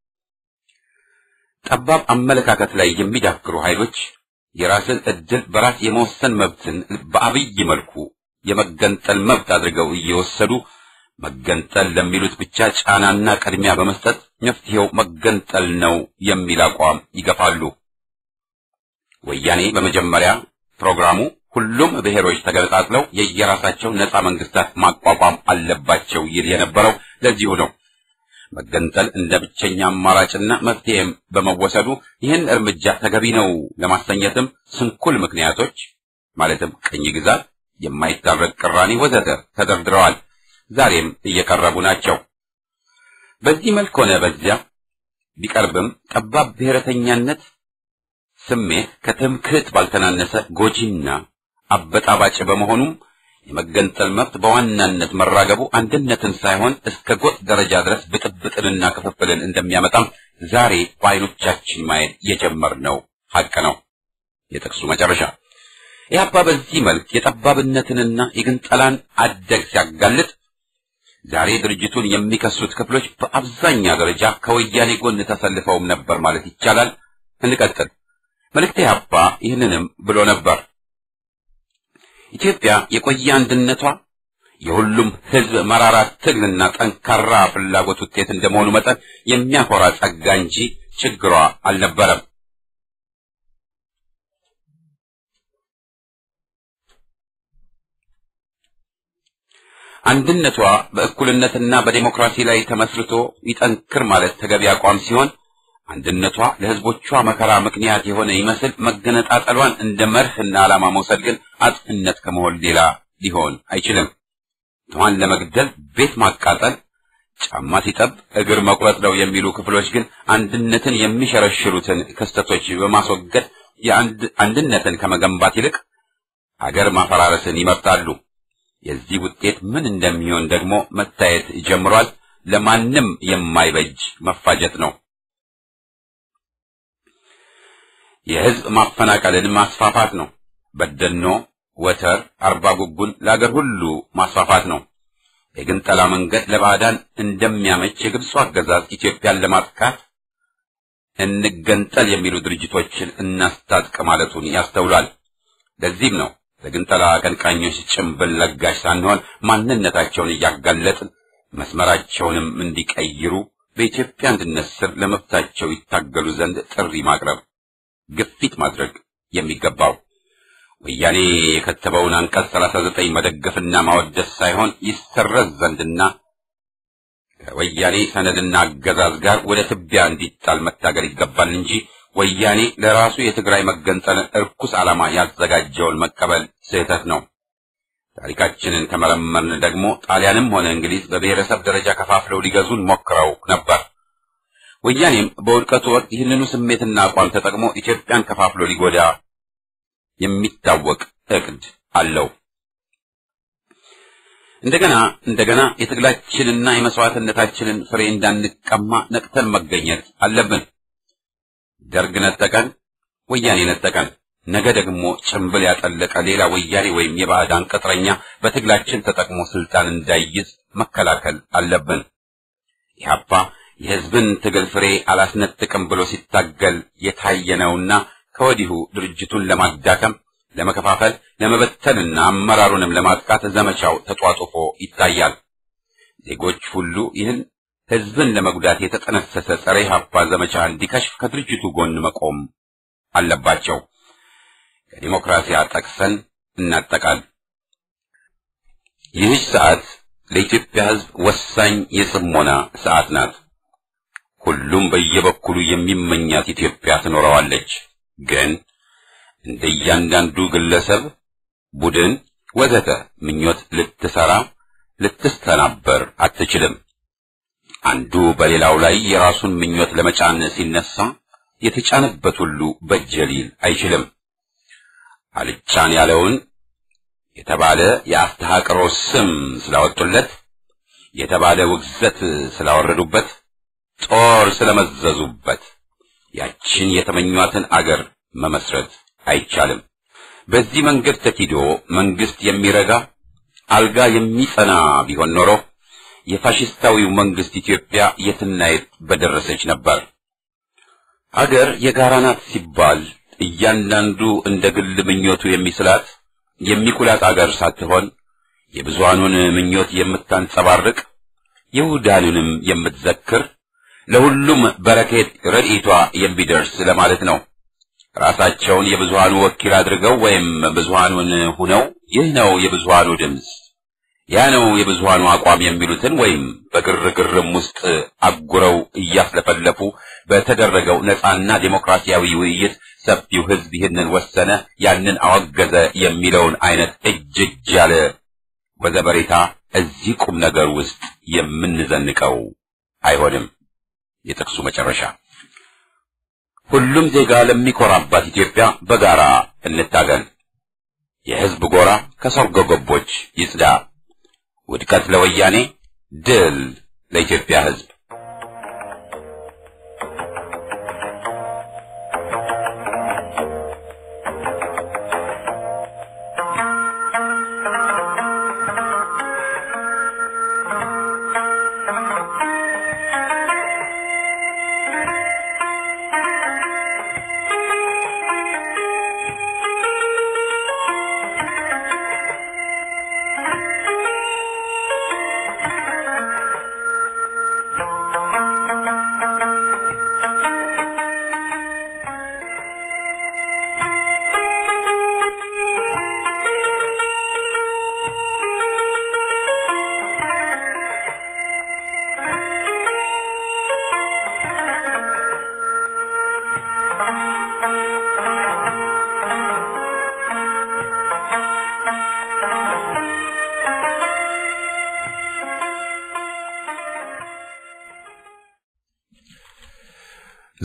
[SPEAKER 2] ጠባብ አመለካከት ላይ የሚዳክሩ ኃይሎች የራስን ዕድል በራስ የመወሰን መብትን በአብይ መልኩ የመገንጠል መብት አድርገው እየወሰዱ መገንጠል ለሚሉት ብቻ ጫናና ቅድሚያ በመስጠት መፍትሄው መገንጠል ነው የሚል አቋም ይገፋሉ። ወያኔ በመጀመሪያ ፕሮግራሙ ሁሉም ብሔሮች ተገነጣጥለው የየራሳቸው ነጻ መንግስታት ማቋቋም አለባቸው ይል የነበረው ለዚሁ ነው። መገንጠል እንደ ብቸኛ አማራጭና መፍትሄም በመወሰዱ ይህን እርምጃ ተገቢ ነው ለማሰኘትም ስንኩል ምክንያቶች ማለትም ቅኝ ግዛት የማይታረቅ ቅራኔ ወዘተ ተደርድረዋል። ዛሬም እየቀረቡ ናቸው። በዚህ መልክ ሆነ በዚያ ቢቀርብም ጠባብ ብሔረተኛነት ስሜት ከትምክህት ባልተናነሰ ጎጂና አበጣባጭ በመሆኑም የመገንጠል መብት በዋናነት መራገቡ አንድነትን ሳይሆን እስከ ጎጥ ደረጃ ድረስ ብጥብጥንና ክፍፍልን እንደሚያመጣም ዛሬ በዓይኖቻችን ማየት የጀመርነው ሐቅ ነው። የጥቅሱ መጨረሻ ኢህአፓ በዚህ መልክ የጠባብነትንና የግንጠላን አደግ ሲያጋልጥ ዛሬ ድርጅቱን የሚከሱት ክፍሎች በአብዛኛ ደረጃ ከወያኔ ጎን ተሰልፈውም ነበር ማለት ይቻላል። እንቀጥል። መልእክተ ኢሕአፓ ይህንንም ብሎ ነበር። ኢትዮጵያ የቆየ አንድነቷ የሁሉም ሕዝብ መራራ ትግልና ጠንካራ ፍላጎት ውጤት እንደመሆኑ መጠን የሚያኮራ ጸጋ እንጂ ችግሯ አልነበረም። አንድነቷ በእኩልነትና በዴሞክራሲ ላይ ተመስርቶ ይጠንክር ማለት ተገቢ አቋም ሲሆን አንድነቷ ለሕዝቦቿ መከራ ምክንያት የሆነ ይመስል መገነጣጠሏን እንደ መርህና ዓላማ መውሰድ ግን አጥፍነት ከመሆን ሌላ ሊሆን አይችልም። ድሃን ለመግደል ቤት ማቃጠል፣ ጫማ ሲጠብ እግር መቁረጥ ነው የሚሉ ክፍሎች ግን አንድነትን የሚሸረሽሩትን ክስተቶች በማስወገድ የአንድነትን ከመገንባት ይልቅ አገር ማፈራረስን ይመርጣሉ። የዚህ ውጤት ምን እንደሚሆን ደግሞ መታየት ጀምሯል። ለማንም የማይበጅ መፋጀት ነው። የሕዝብ ማፈናቀልን ማስፋፋት ነው። በደኖ፣ ወተር፣ አርባ ጉጉን ለአገር ሁሉ ማስፋፋት ነው። የግንጠላ መንገድ ለባዕዳን እንደሚያመች የግብፁ አገዛዝ ኢትዮጵያን ለማጥቃት እንገንጠል የሚሉ ድርጅቶችን እናስታጥቅ ማለቱን ያስተውላል። ለዚህም ነው ለግንጠላ አቀንቃኞች ጭምብል ለጋሽ ሳንሆን ማንነታቸውን እያጋለጥን መስመራቸውንም እንዲቀይሩ በኢትዮጵያ አንድነት ስር ለመብታቸው ይታገሉ ዘንድ ጥሪ ማቅረብ፣ ግፊት ማድረግ የሚገባው ወያኔ የከተበውን አንቀጽ 39 መደገፍና ማወደስ ሳይሆን ይሰረዝ ዘንድና ከወያኔ ሰነድና አገዛዝ ጋር ወደ ትቢያ እንዲጣል መታገል ይገባል እንጂ ወያኔ ለራሱ የትግራይ መገንጠል እርኩስ ዓላማ ያዘጋጀውን መቀበል ስህተት ነው። ታሪካችንን ከመረመርን ደግሞ ጣሊያንም ሆነ እንግሊዝ በብሔረሰብ ደረጃ ከፋፍለው ሊገዙን ሞክረው ነበር። ወያኔም በውድቀቱ ወቅት ይህንኑ ስሜትና አቋም ተጠቅሞ ኢትዮጵያን ከፋፍሎ ሊጎዳ የሚታወቅ እቅድ አለው። እንደገና እንደገና የትግላችንና የመስዋዕትነታችንን ፍሬ እንዳንቀማ ነቅተን መገኘት አለብን። ደርግ ነጠቀን፣ ወያኔ ነጠቀን። ነገ ደግሞ ጭምብል ያጠለቀ ሌላ ወያኔ ወይም የባዕዳን ቅጥረኛ በትግላችን ተጠቅሞ ስልጣን እንዳይይዝ መከላከል አለብን። ኢህአፓ የሕዝብን ትግል ፍሬ አላስነጥቅም ብሎ ሲታገል የታየነውና ከወዲሁ ድርጅቱን ለማዳከም፣ ለመከፋፈል፣ ለመበተንና አመራሩንም ለማጥቃት ዘመቻው ተጧጡፎ ይታያል። ዜጎች ሁሉ ይህን ሕዝብን ለመጉዳት የተጠነሰሰ ጸረ ኢህአፓ ዘመቻ እንዲከሽፍ ከድርጅቱ ጎን መቆም አለባቸው። ከዲሞክራሲያ ጠቅሰን እናጠቃል። ይህች ሰዓት ለኢትዮጵያ ሕዝብ ወሳኝ የጽሞና ሰዓት ናት። ሁሉም በየበኩሉ የሚመኛት ኢትዮጵያ ትኖረዋለች። ግን እንደ እያንዳንዱ ግለሰብ፣ ቡድን፣ ወዘተ ምኞት ልትሰራ ልትስተናበር አትችልም። አንዱ በሌላው ላይ የራሱን ምኞት ለመጫን ሲነሳ የተጫነበት ሁሉ በጀ ሊል አይችልም። አልጫን ያለውን የተባለ የአስተሐቅሮ ስም ስላወጡለት፣ የተባለ ውግዘት ስላወረዱበት፣ ጦር ስለመዘዙበት ያችን የተመኟትን አገር መመስረት አይቻልም። በዚህ መንገድ ተኪዶ መንግስት የሚረጋ አልጋ የሚጸና ቢሆን ኖሮ የፋሽስታዊው መንግስት ኢትዮጵያ የትና የት በደረሰች ነበር። አገር የጋራ ናት ሲባል እያንዳንዱ እንደ ግል ምኞቱ የሚስላት የሚኩላት አገር ሳትሆን የብዙሃኑን ምኞት የምታንጸባርቅ የውዳኑንም የምትዘክር ለሁሉም በረከት ረድኤቷ የሚደርስ ለማለት ነው። ራሳቸውን የብዙሃኑ ወኪል አድርገው ወይም ብዙሃኑን ሁነው ይህ ነው የብዙሃኑ ድምፅ፣ ያ ነው የብዙሃኑ አቋም የሚሉትን ወይም በግርግርም ውስጥ አጉረው እያስለፈለፉ በተደረገው ነጻና ዴሞክራሲያዊ ውይይት ሰፊው ሕዝብ ይህንን ወሰነ፣ ያንን አወገዘ የሚለውን አይነት እጅ እጅ ያለ ወዘበሬታ እዚህ ቁም ነገር ውስጥ የምንዘንቀው አይሆንም። የጥቅሱ መጨረሻ ሁሉም ዜጋ ለሚኮራባት ኢትዮጵያ በጋራ እንታገል። የሕዝብ ጎራ ከሰርጎ ገቦች ይጽዳ። ውድቀት ለወያኔ፣ ድል ለኢትዮጵያ ሕዝብ።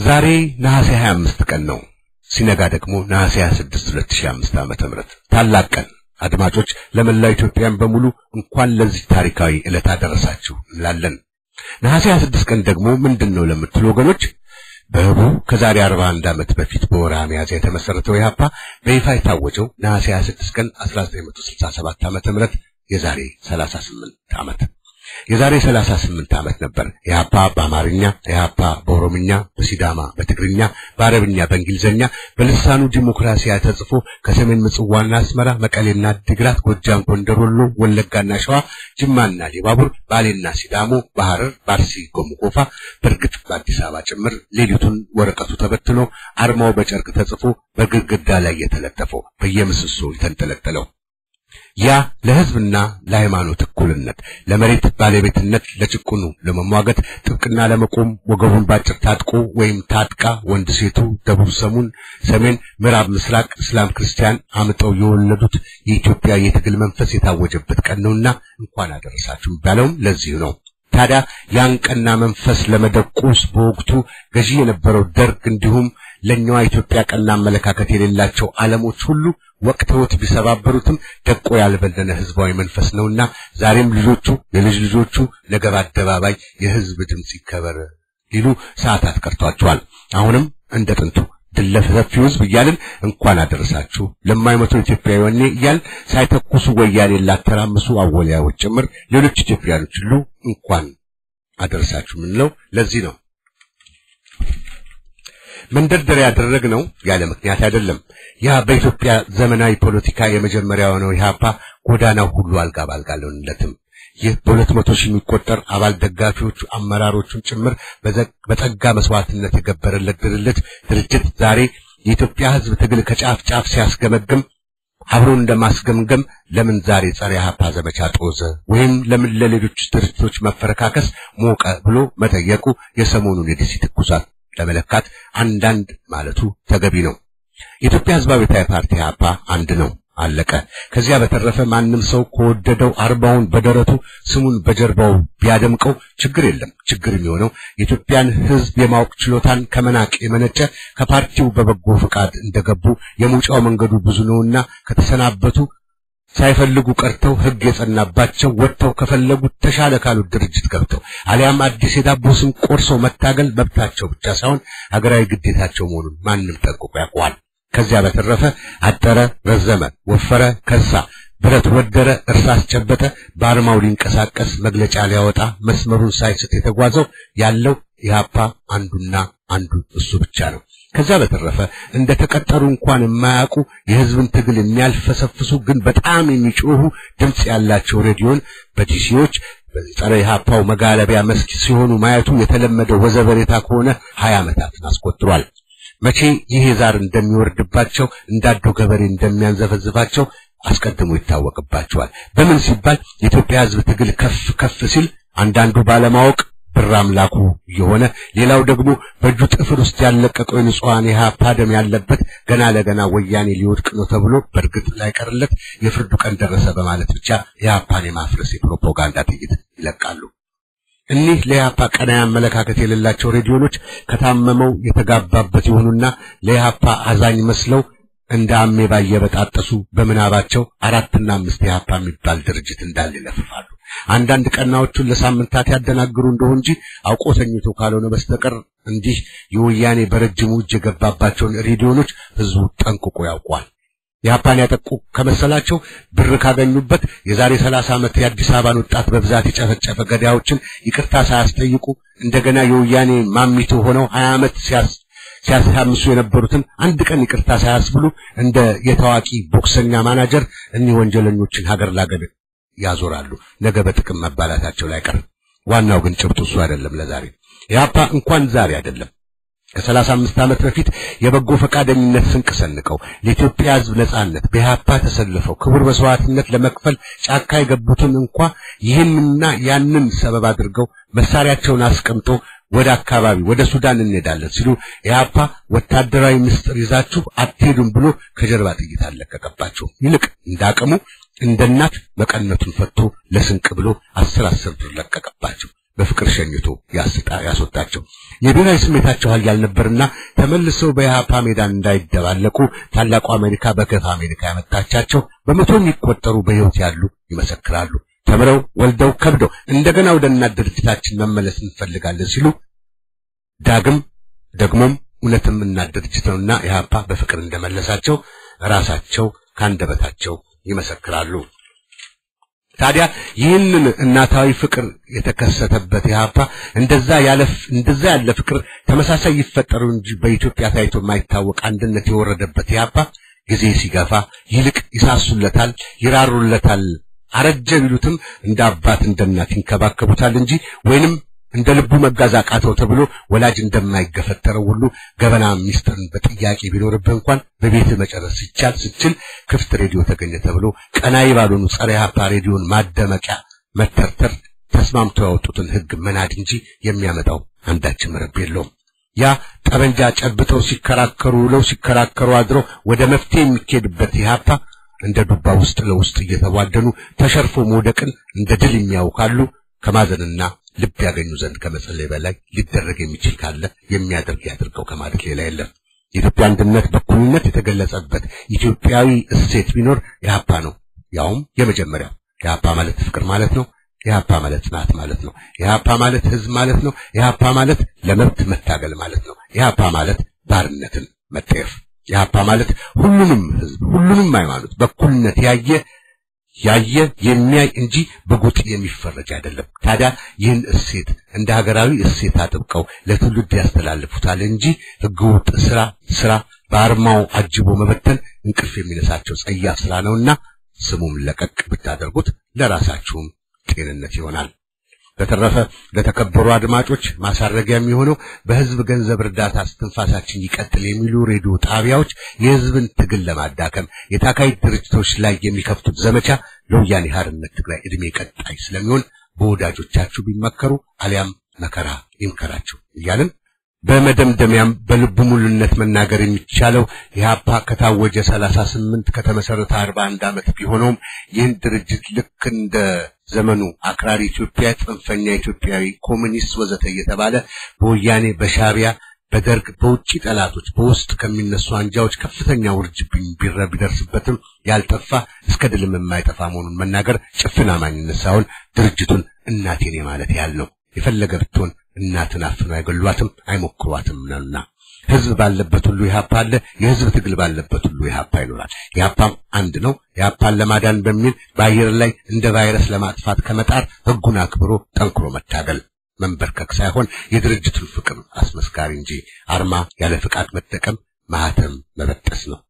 [SPEAKER 3] ዛሬ ነሐሴ 25 ቀን ነው። ሲነጋ ደግሞ ነሐሴ 26 2005 ዓመተ ምህረት ታላቅ ቀን። አድማጮች፣ ለመላው ኢትዮጵያን በሙሉ እንኳን ለዚህ ታሪካዊ ዕለት አደረሳችሁ እንላለን። ነሐሴ 26 ቀን ደግሞ ምንድን ነው ለምትሉ ወገኖች በህቡ ከዛሬ 41 ዓመት በፊት በወርሃ ሚያዝያ የተመሰረተው ኢህአፓ በይፋ የታወጀው ነሐሴ 26 ቀን 1967 ዓመተ ምህረት የዛሬ 38 ዓመት የዛሬ 38 ዓመት ነበር ኢህአፓ በአማርኛ፣ ኢህአፓ በኦሮምኛ፣ በሲዳማ፣ በትግርኛ፣ በአረብኛ፣ በእንግሊዝኛ በልሳኑ ዲሞክራሲያ ተጽፎ ከሰሜን ምጽዋና አስመራ፣ መቀሌና ድግራት፣ ጎጃም፣ ጎንደር፣ ወሎ፣ ወለጋና ሸዋ፣ ጅማና ሊባቡር፣ ባሌና ሲዳሞ፣ በሐረር፣ ባርሲ፣ ጎምጎፋ በእርግጥ በአዲስ አበባ ጭምር ሌሊቱን ወረቀቱ ተበትኖ አርማው በጨርቅ ተጽፎ በግድግዳ ላይ የተለጠፈው በየምሰሶ የተንጠለጠለው ያ ለህዝብና ለሃይማኖት እኩልነት፣ ለመሬት ባለቤትነት፣ ለጭቁኑ ለመሟገት ጥብቅና ለመቆም ወገቡን ባጭር ታጥቆ ወይም ታጥቃ ወንድ ሴቱ፣ ደቡብ ሰሙን፣ ሰሜን፣ ምዕራብ፣ ምስራቅ፣ እስላም፣ ክርስቲያን አምጠው የወለዱት የኢትዮጵያ የትግል መንፈስ የታወጀበት ቀን ነውና እንኳን አደረሳችሁ የሚባለውም ለዚህ ነው። ታዲያ ያን ቀና መንፈስ ለመደቆስ በወቅቱ ገዢ የነበረው ደርግ እንዲሁም ለኛዋ ኢትዮጵያ ቀና አመለካከት የሌላቸው ዓለሞች ሁሉ ወቅተውት ቢሰባበሩትም ደቆ ያልበለነ ህዝባዊ መንፈስ ነውና ዛሬም ልጆቹ የልጅ ልጆቹ ነገ በአደባባይ የህዝብ ድምፅ ይከበር ሊሉ ሰዓታት ቀርቷቸዋል። አሁንም እንደ ጥንቱ ድል ለሰፊው ህዝብ እያልን እንኳን አደረሳችሁ ለማይመቱ ኢትዮጵያዊ ወኔ እያልን ሳይተኩሱ ወያኔ ላተራምሱ አወሊያዎች ጭምር ሌሎች ኢትዮጵያኖች ሁሉ እንኳን አደረሳችሁ የምንለው ለዚህ ነው። መንደርደሪያ ያደረግነው ያለ ምክንያት አይደለም። ያ በኢትዮጵያ ዘመናዊ ፖለቲካ የመጀመሪያ የሆነው ኢህአፓ ጎዳናው ሁሉ አልጋ ባልጋ አልሆነለትም። ይህ በሁለት መቶ ሺህ የሚቆጠር አባል ደጋፊዎቹ አመራሮቹን ጭምር በጸጋ መስዋዕትነት የገበረለት ድርጅት ድርጅት ዛሬ የኢትዮጵያ ህዝብ ትግል ከጫፍ ጫፍ ሲያስገመግም አብሮ እንደማስገምገም ለምን ዛሬ ጸረ ኢህአፓ ዘመቻ ጦዘ ወይም ለምን ለሌሎች ድርጅቶች መፈረካከስ ሞቀ ብሎ መጠየቁ የሰሞኑን የዲሲ ትኩሳት ለመለካት አንዳንድ ማለቱ ተገቢ ነው። የኢትዮጵያ ህዝባዊ ፓርቲ ኢህአፓ አንድ ነው፣ አለቀ። ከዚያ በተረፈ ማንም ሰው ከወደደው አርባውን በደረቱ ስሙን በጀርባው ቢያደምቀው ችግር የለም። ችግር የሚሆነው የኢትዮጵያን ህዝብ የማወቅ ችሎታን ከመናቅ የመነጨ ከፓርቲው በበጎ ፈቃድ እንደገቡ የመውጫው መንገዱ ብዙ ነውና ከተሰናበቱ ሳይፈልጉ ቀርተው ህግ የጸናባቸው ወጥተው ከፈለጉት ተሻለ ካሉት ድርጅት ገብተው አሊያም አዲስ የዳቦ ስም ቆርሰው መታገል መብታቸው ብቻ ሳይሆን ሀገራዊ ግዴታቸው መሆኑን ማንም ጠንቅቆ ያውቀዋል። ከዚያ በተረፈ አጠረ፣ ረዘመ፣ ወፈረ፣ ከሳ፣ ብረት ወደረ፣ እርሳስ ጨበጠ፣ በአርማው ሊንቀሳቀስ መግለጫ ሊያወጣ መስመሩን ሳይስት የተጓዘው ያለው ኢህአፓ አንዱና አንዱ እሱ ብቻ ነው። ከዛ በተረፈ እንደ ተቀጠሩ እንኳን የማያውቁ የህዝብን ትግል የሚያልፈሰፍሱ ግን በጣም የሚጮሁ ድምፅ ያላቸው ሬዲዮን በዲሲዎች በጸረ ኢህአፓው መጋለቢያ መስክ ሲሆኑ ማየቱ የተለመደ ወዘበሬታ ከሆነ ሀያ ዓመታትን አስቆጥሯል። መቼ ይሄ ዛር እንደሚወርድባቸው እንዳዶ ገበሬ እንደሚያንዘፈዝፋቸው አስቀድሞ ይታወቅባቸዋል። በምን ሲባል የኢትዮጵያ ህዝብ ትግል ከፍ ከፍ ሲል አንዳንዱ ባለማወቅ ብር አምላኩ የሆነ ሌላው ደግሞ በእጁ ጥፍር ውስጥ ያለቀቀው የንጹሐን የኢህአፓ ደም ያለበት ገና ለገና ወያኔ ሊወድቅ ነው ተብሎ በእርግጥ ላይቀርለት የፍርዱ ቀን ደረሰ በማለት ብቻ የኢህአፓን የማፍረስ የፕሮፓጋንዳ ጥይት ይለቃሉ። እኒህ ለኢህአፓ ቀናይ አመለካከት የሌላቸው ሬዲዮኖች ከታመመው የተጋባበት የሆኑና ለኢህአፓ አዛኝ መስለው እንደ አሜባ እየበጣጠሱ በምናባቸው አራትና አምስት ኢህአፓ የሚባል ድርጅት እንዳለ ይለፍፋሉ። አንዳንድ ቀናዎቹን ለሳምንታት ያደናግሩ እንደሆን እንጂ አውቆ ተኝቶ ካልሆነ በስተቀር እንዲህ የወያኔ በረጅሙ እጅ የገባባቸውን ሬዲዮኖች ህዝቡ ጠንቅቆ ያውቋል። ኢህአፓን ያጠቁ ከመሰላቸው ብር ካገኙበት የዛሬ ሰላሳ ዓመት የአዲስ አበባን ወጣት በብዛት የጨፈጨፈ ገዳዮችን ይቅርታ ሳያስጠይቁ እንደገና የወያኔ ማሚቶ ሆነው ሀያ ዓመት ሲያስ ሲያሳምሱ የነበሩትን አንድ ቀን ይቅርታ ሳያስብሉ እንደ የታዋቂ ቦክሰኛ ማናጀር እኒህ ወንጀለኞችን ሀገር ላገር ያዞራሉ። ነገ በጥቅም መባላታቸው ላይ ቀር። ዋናው ግን ጭብጡ እሱ አይደለም። ለዛሬ ኢህአፓ እንኳን ዛሬ አይደለም ከሰላሳ አምስት ዓመት በፊት የበጎ ፈቃደኝነት ስንቅ ሰንቀው ለኢትዮጵያ ሕዝብ ነጻነት በኢህአፓ ተሰልፈው ክቡር መስዋዕትነት ለመክፈል ጫካ የገቡትን እንኳ ይህንና ያንን ሰበብ አድርገው መሳሪያቸውን አስቀምጦ ወደ አካባቢ ወደ ሱዳን እንሄዳለን ሲሉ ኢህአፓ ወታደራዊ ምስጢር ይዛችሁ አትሄዱም ብሎ ከጀርባ ጥይት አለቀቀባቸው። ይልቅ እንዳቅሙ እንደ እናት መቀነቱን ፈቶ ለስንቅ ብሎ አስር አስር ብር ለቀቀባቸው። በፍቅር ሸኝቶ ያስጣ ያስወጣቸው የብሔራዊ ስሜታቸው ኃያል ነበርና ተመልሰው በኢህአፓ ሜዳን እንዳይደባለቁ ታላቁ አሜሪካ በከፍ አሜሪካ ያመጣቻቸው በመቶ የሚቆጠሩ በሕይወት ያሉ ይመሰክራሉ። ተምረው ወልደው ከብደው እንደገና ወደ እናት ድርጅታችን መመለስ እንፈልጋለን ሲሉ ዳግም ደግሞም እውነትም እናት ድርጅት ነውና ኢህአፓ በፍቅር እንደመለሳቸው ራሳቸው ካንደበታቸው ይመሰክራሉ። ታዲያ ይህንን እናታዊ ፍቅር የተከሰተበት ኢህአፓ እንደዛ ያለ እንደዛ ያለ ፍቅር ተመሳሳይ ይፈጠሩ እንጂ በኢትዮጵያ ታይቶ የማይታወቅ አንድነት የወረደበት ኢህአፓ ጊዜ ሲገፋ ይልቅ ይሳሱለታል፣ ይራሩለታል። አረጀ ቢሉትም እንደ አባት እንደ እናት ይንከባከቡታል እንጂ ወይንም እንደ ልቡ መጋዝ አቃተው ተብሎ ወላጅ እንደማይገፈተረው ሁሉ ገበና ሚስጥርን በጥያቄ ቢኖርብህ እንኳን በቤት መጨረስ ሲቻል ስችል ክፍት ሬዲዮ ተገኘ ተብሎ ቀናይ ባልሆኑ ጸረ ኢህአፓ ሬዲዮን ማደመቂያ መተርተር ተስማምተው ያወጡትን ሕግ መናድ እንጂ የሚያመጣው አንዳችም ረብ የለውም። ያ ጠበንጃ ጨብጠው ሲከራከሩ ውለው ሲከራከሩ አድረው ወደ መፍትሄ የሚኬድበት ኢህአፓ እንደ ዱባ ውስጥ ለውስጥ እየተቧደኑ ተሸርፎ መውደቅን እንደ ድል የሚያውካሉ ከማዘንና ልብ ያገኙ ዘንድ ከመጸለይ በላይ ሊደረግ የሚችል ካለ የሚያደርግ ያድርገው ከማለት ሌላ የለም። የኢትዮጵያ አንድነት በኩልነት የተገለጸበት ኢትዮጵያዊ እሴት ቢኖር ኢህአፓ ነው። ያውም የመጀመሪያው ኢህአፓ ማለት ፍቅር ማለት ነው። ኢህአፓ ማለት ጽናት ማለት ነው። ኢህአፓ ማለት ህዝብ ማለት ነው። ኢህአፓ ማለት ለመብት መታገል ማለት ነው። ኢህአፓ ማለት ባርነትን መጠየፍ። ኢህአፓ ማለት ሁሉንም ህዝብ ሁሉንም ሃይማኖት በኩልነት ያየ ያየ የሚያይ እንጂ በጎጥ የሚፈረጅ አይደለም። ታዲያ ይህን እሴት እንደ ሀገራዊ እሴት አጥብቀው ለትውልድ ያስተላልፉታል እንጂ ህገወጥ ስራ ስራ በአርማው አጅቦ መበተን እንቅልፍ የሚነሳቸው ጸያፍ ስራ ነውና ስሙም ለቀቅ ብታደርጉት ለራሳችሁም ጤንነት ይሆናል። በተረፈ ለተከበሩ አድማጮች ማሳረጊያ የሚሆነው በህዝብ ገንዘብ እርዳታ እስትንፋሳችን ይቀጥል የሚሉ ሬዲዮ ጣቢያዎች የህዝብን ትግል ለማዳከም የታካይ ድርጅቶች ላይ የሚከፍቱት ዘመቻ ለወያኔ ሓርነት ትግራይ ዕድሜ ቀጣይ ስለሚሆን በወዳጆቻችሁ ቢመከሩ አሊያም መከራ ይምከራችሁ እያልን በመደምደሚያም በልቡ ሙሉነት መናገር የሚቻለው ኢህአፓ ከታወጀ 38 ከተመሰረተ 41 ዓመት ቢሆነውም ይህን ድርጅት ልክ እንደ ዘመኑ አክራሪ ኢትዮጵያ፣ ጽንፈኛ ኢትዮጵያዊ፣ ኮሙኒስት ወዘተ እየተባለ በወያኔ በሻቢያ በደርግ በውጭ ጠላቶች በውስጥ ከሚነሱ አንጃዎች ከፍተኛ ውርጅብኝ ቢረ ቢደርስበትም ያልጠፋ እስከ ድልም የማይጠፋ መሆኑን መናገር ጭፍን አማኝነት ሳይሆን ድርጅቱን እናቴኔ ማለት ያህል ነው። የፈለገ ብትሆን እናትን አፍነው አይገሏትም አይሞክሯትም ነውና ህዝብ ባለበት ሁሉ ኢህአፓ አለ። የህዝብ ትግል ባለበት ሁሉ ኢህአፓ ይኖራል። ኢህአፓም አንድ ነው። ኢህአፓን ለማዳን በሚል በአየር ላይ እንደ ቫይረስ ለማጥፋት ከመጣር ህጉን አክብሮ ጠንክሮ መታገል መንበርከክ ሳይሆን የድርጅቱን ፍቅር አስመስካሪ እንጂ አርማ ያለ ፍቃድ መጠቀም ማህተም መበጠስ ነው።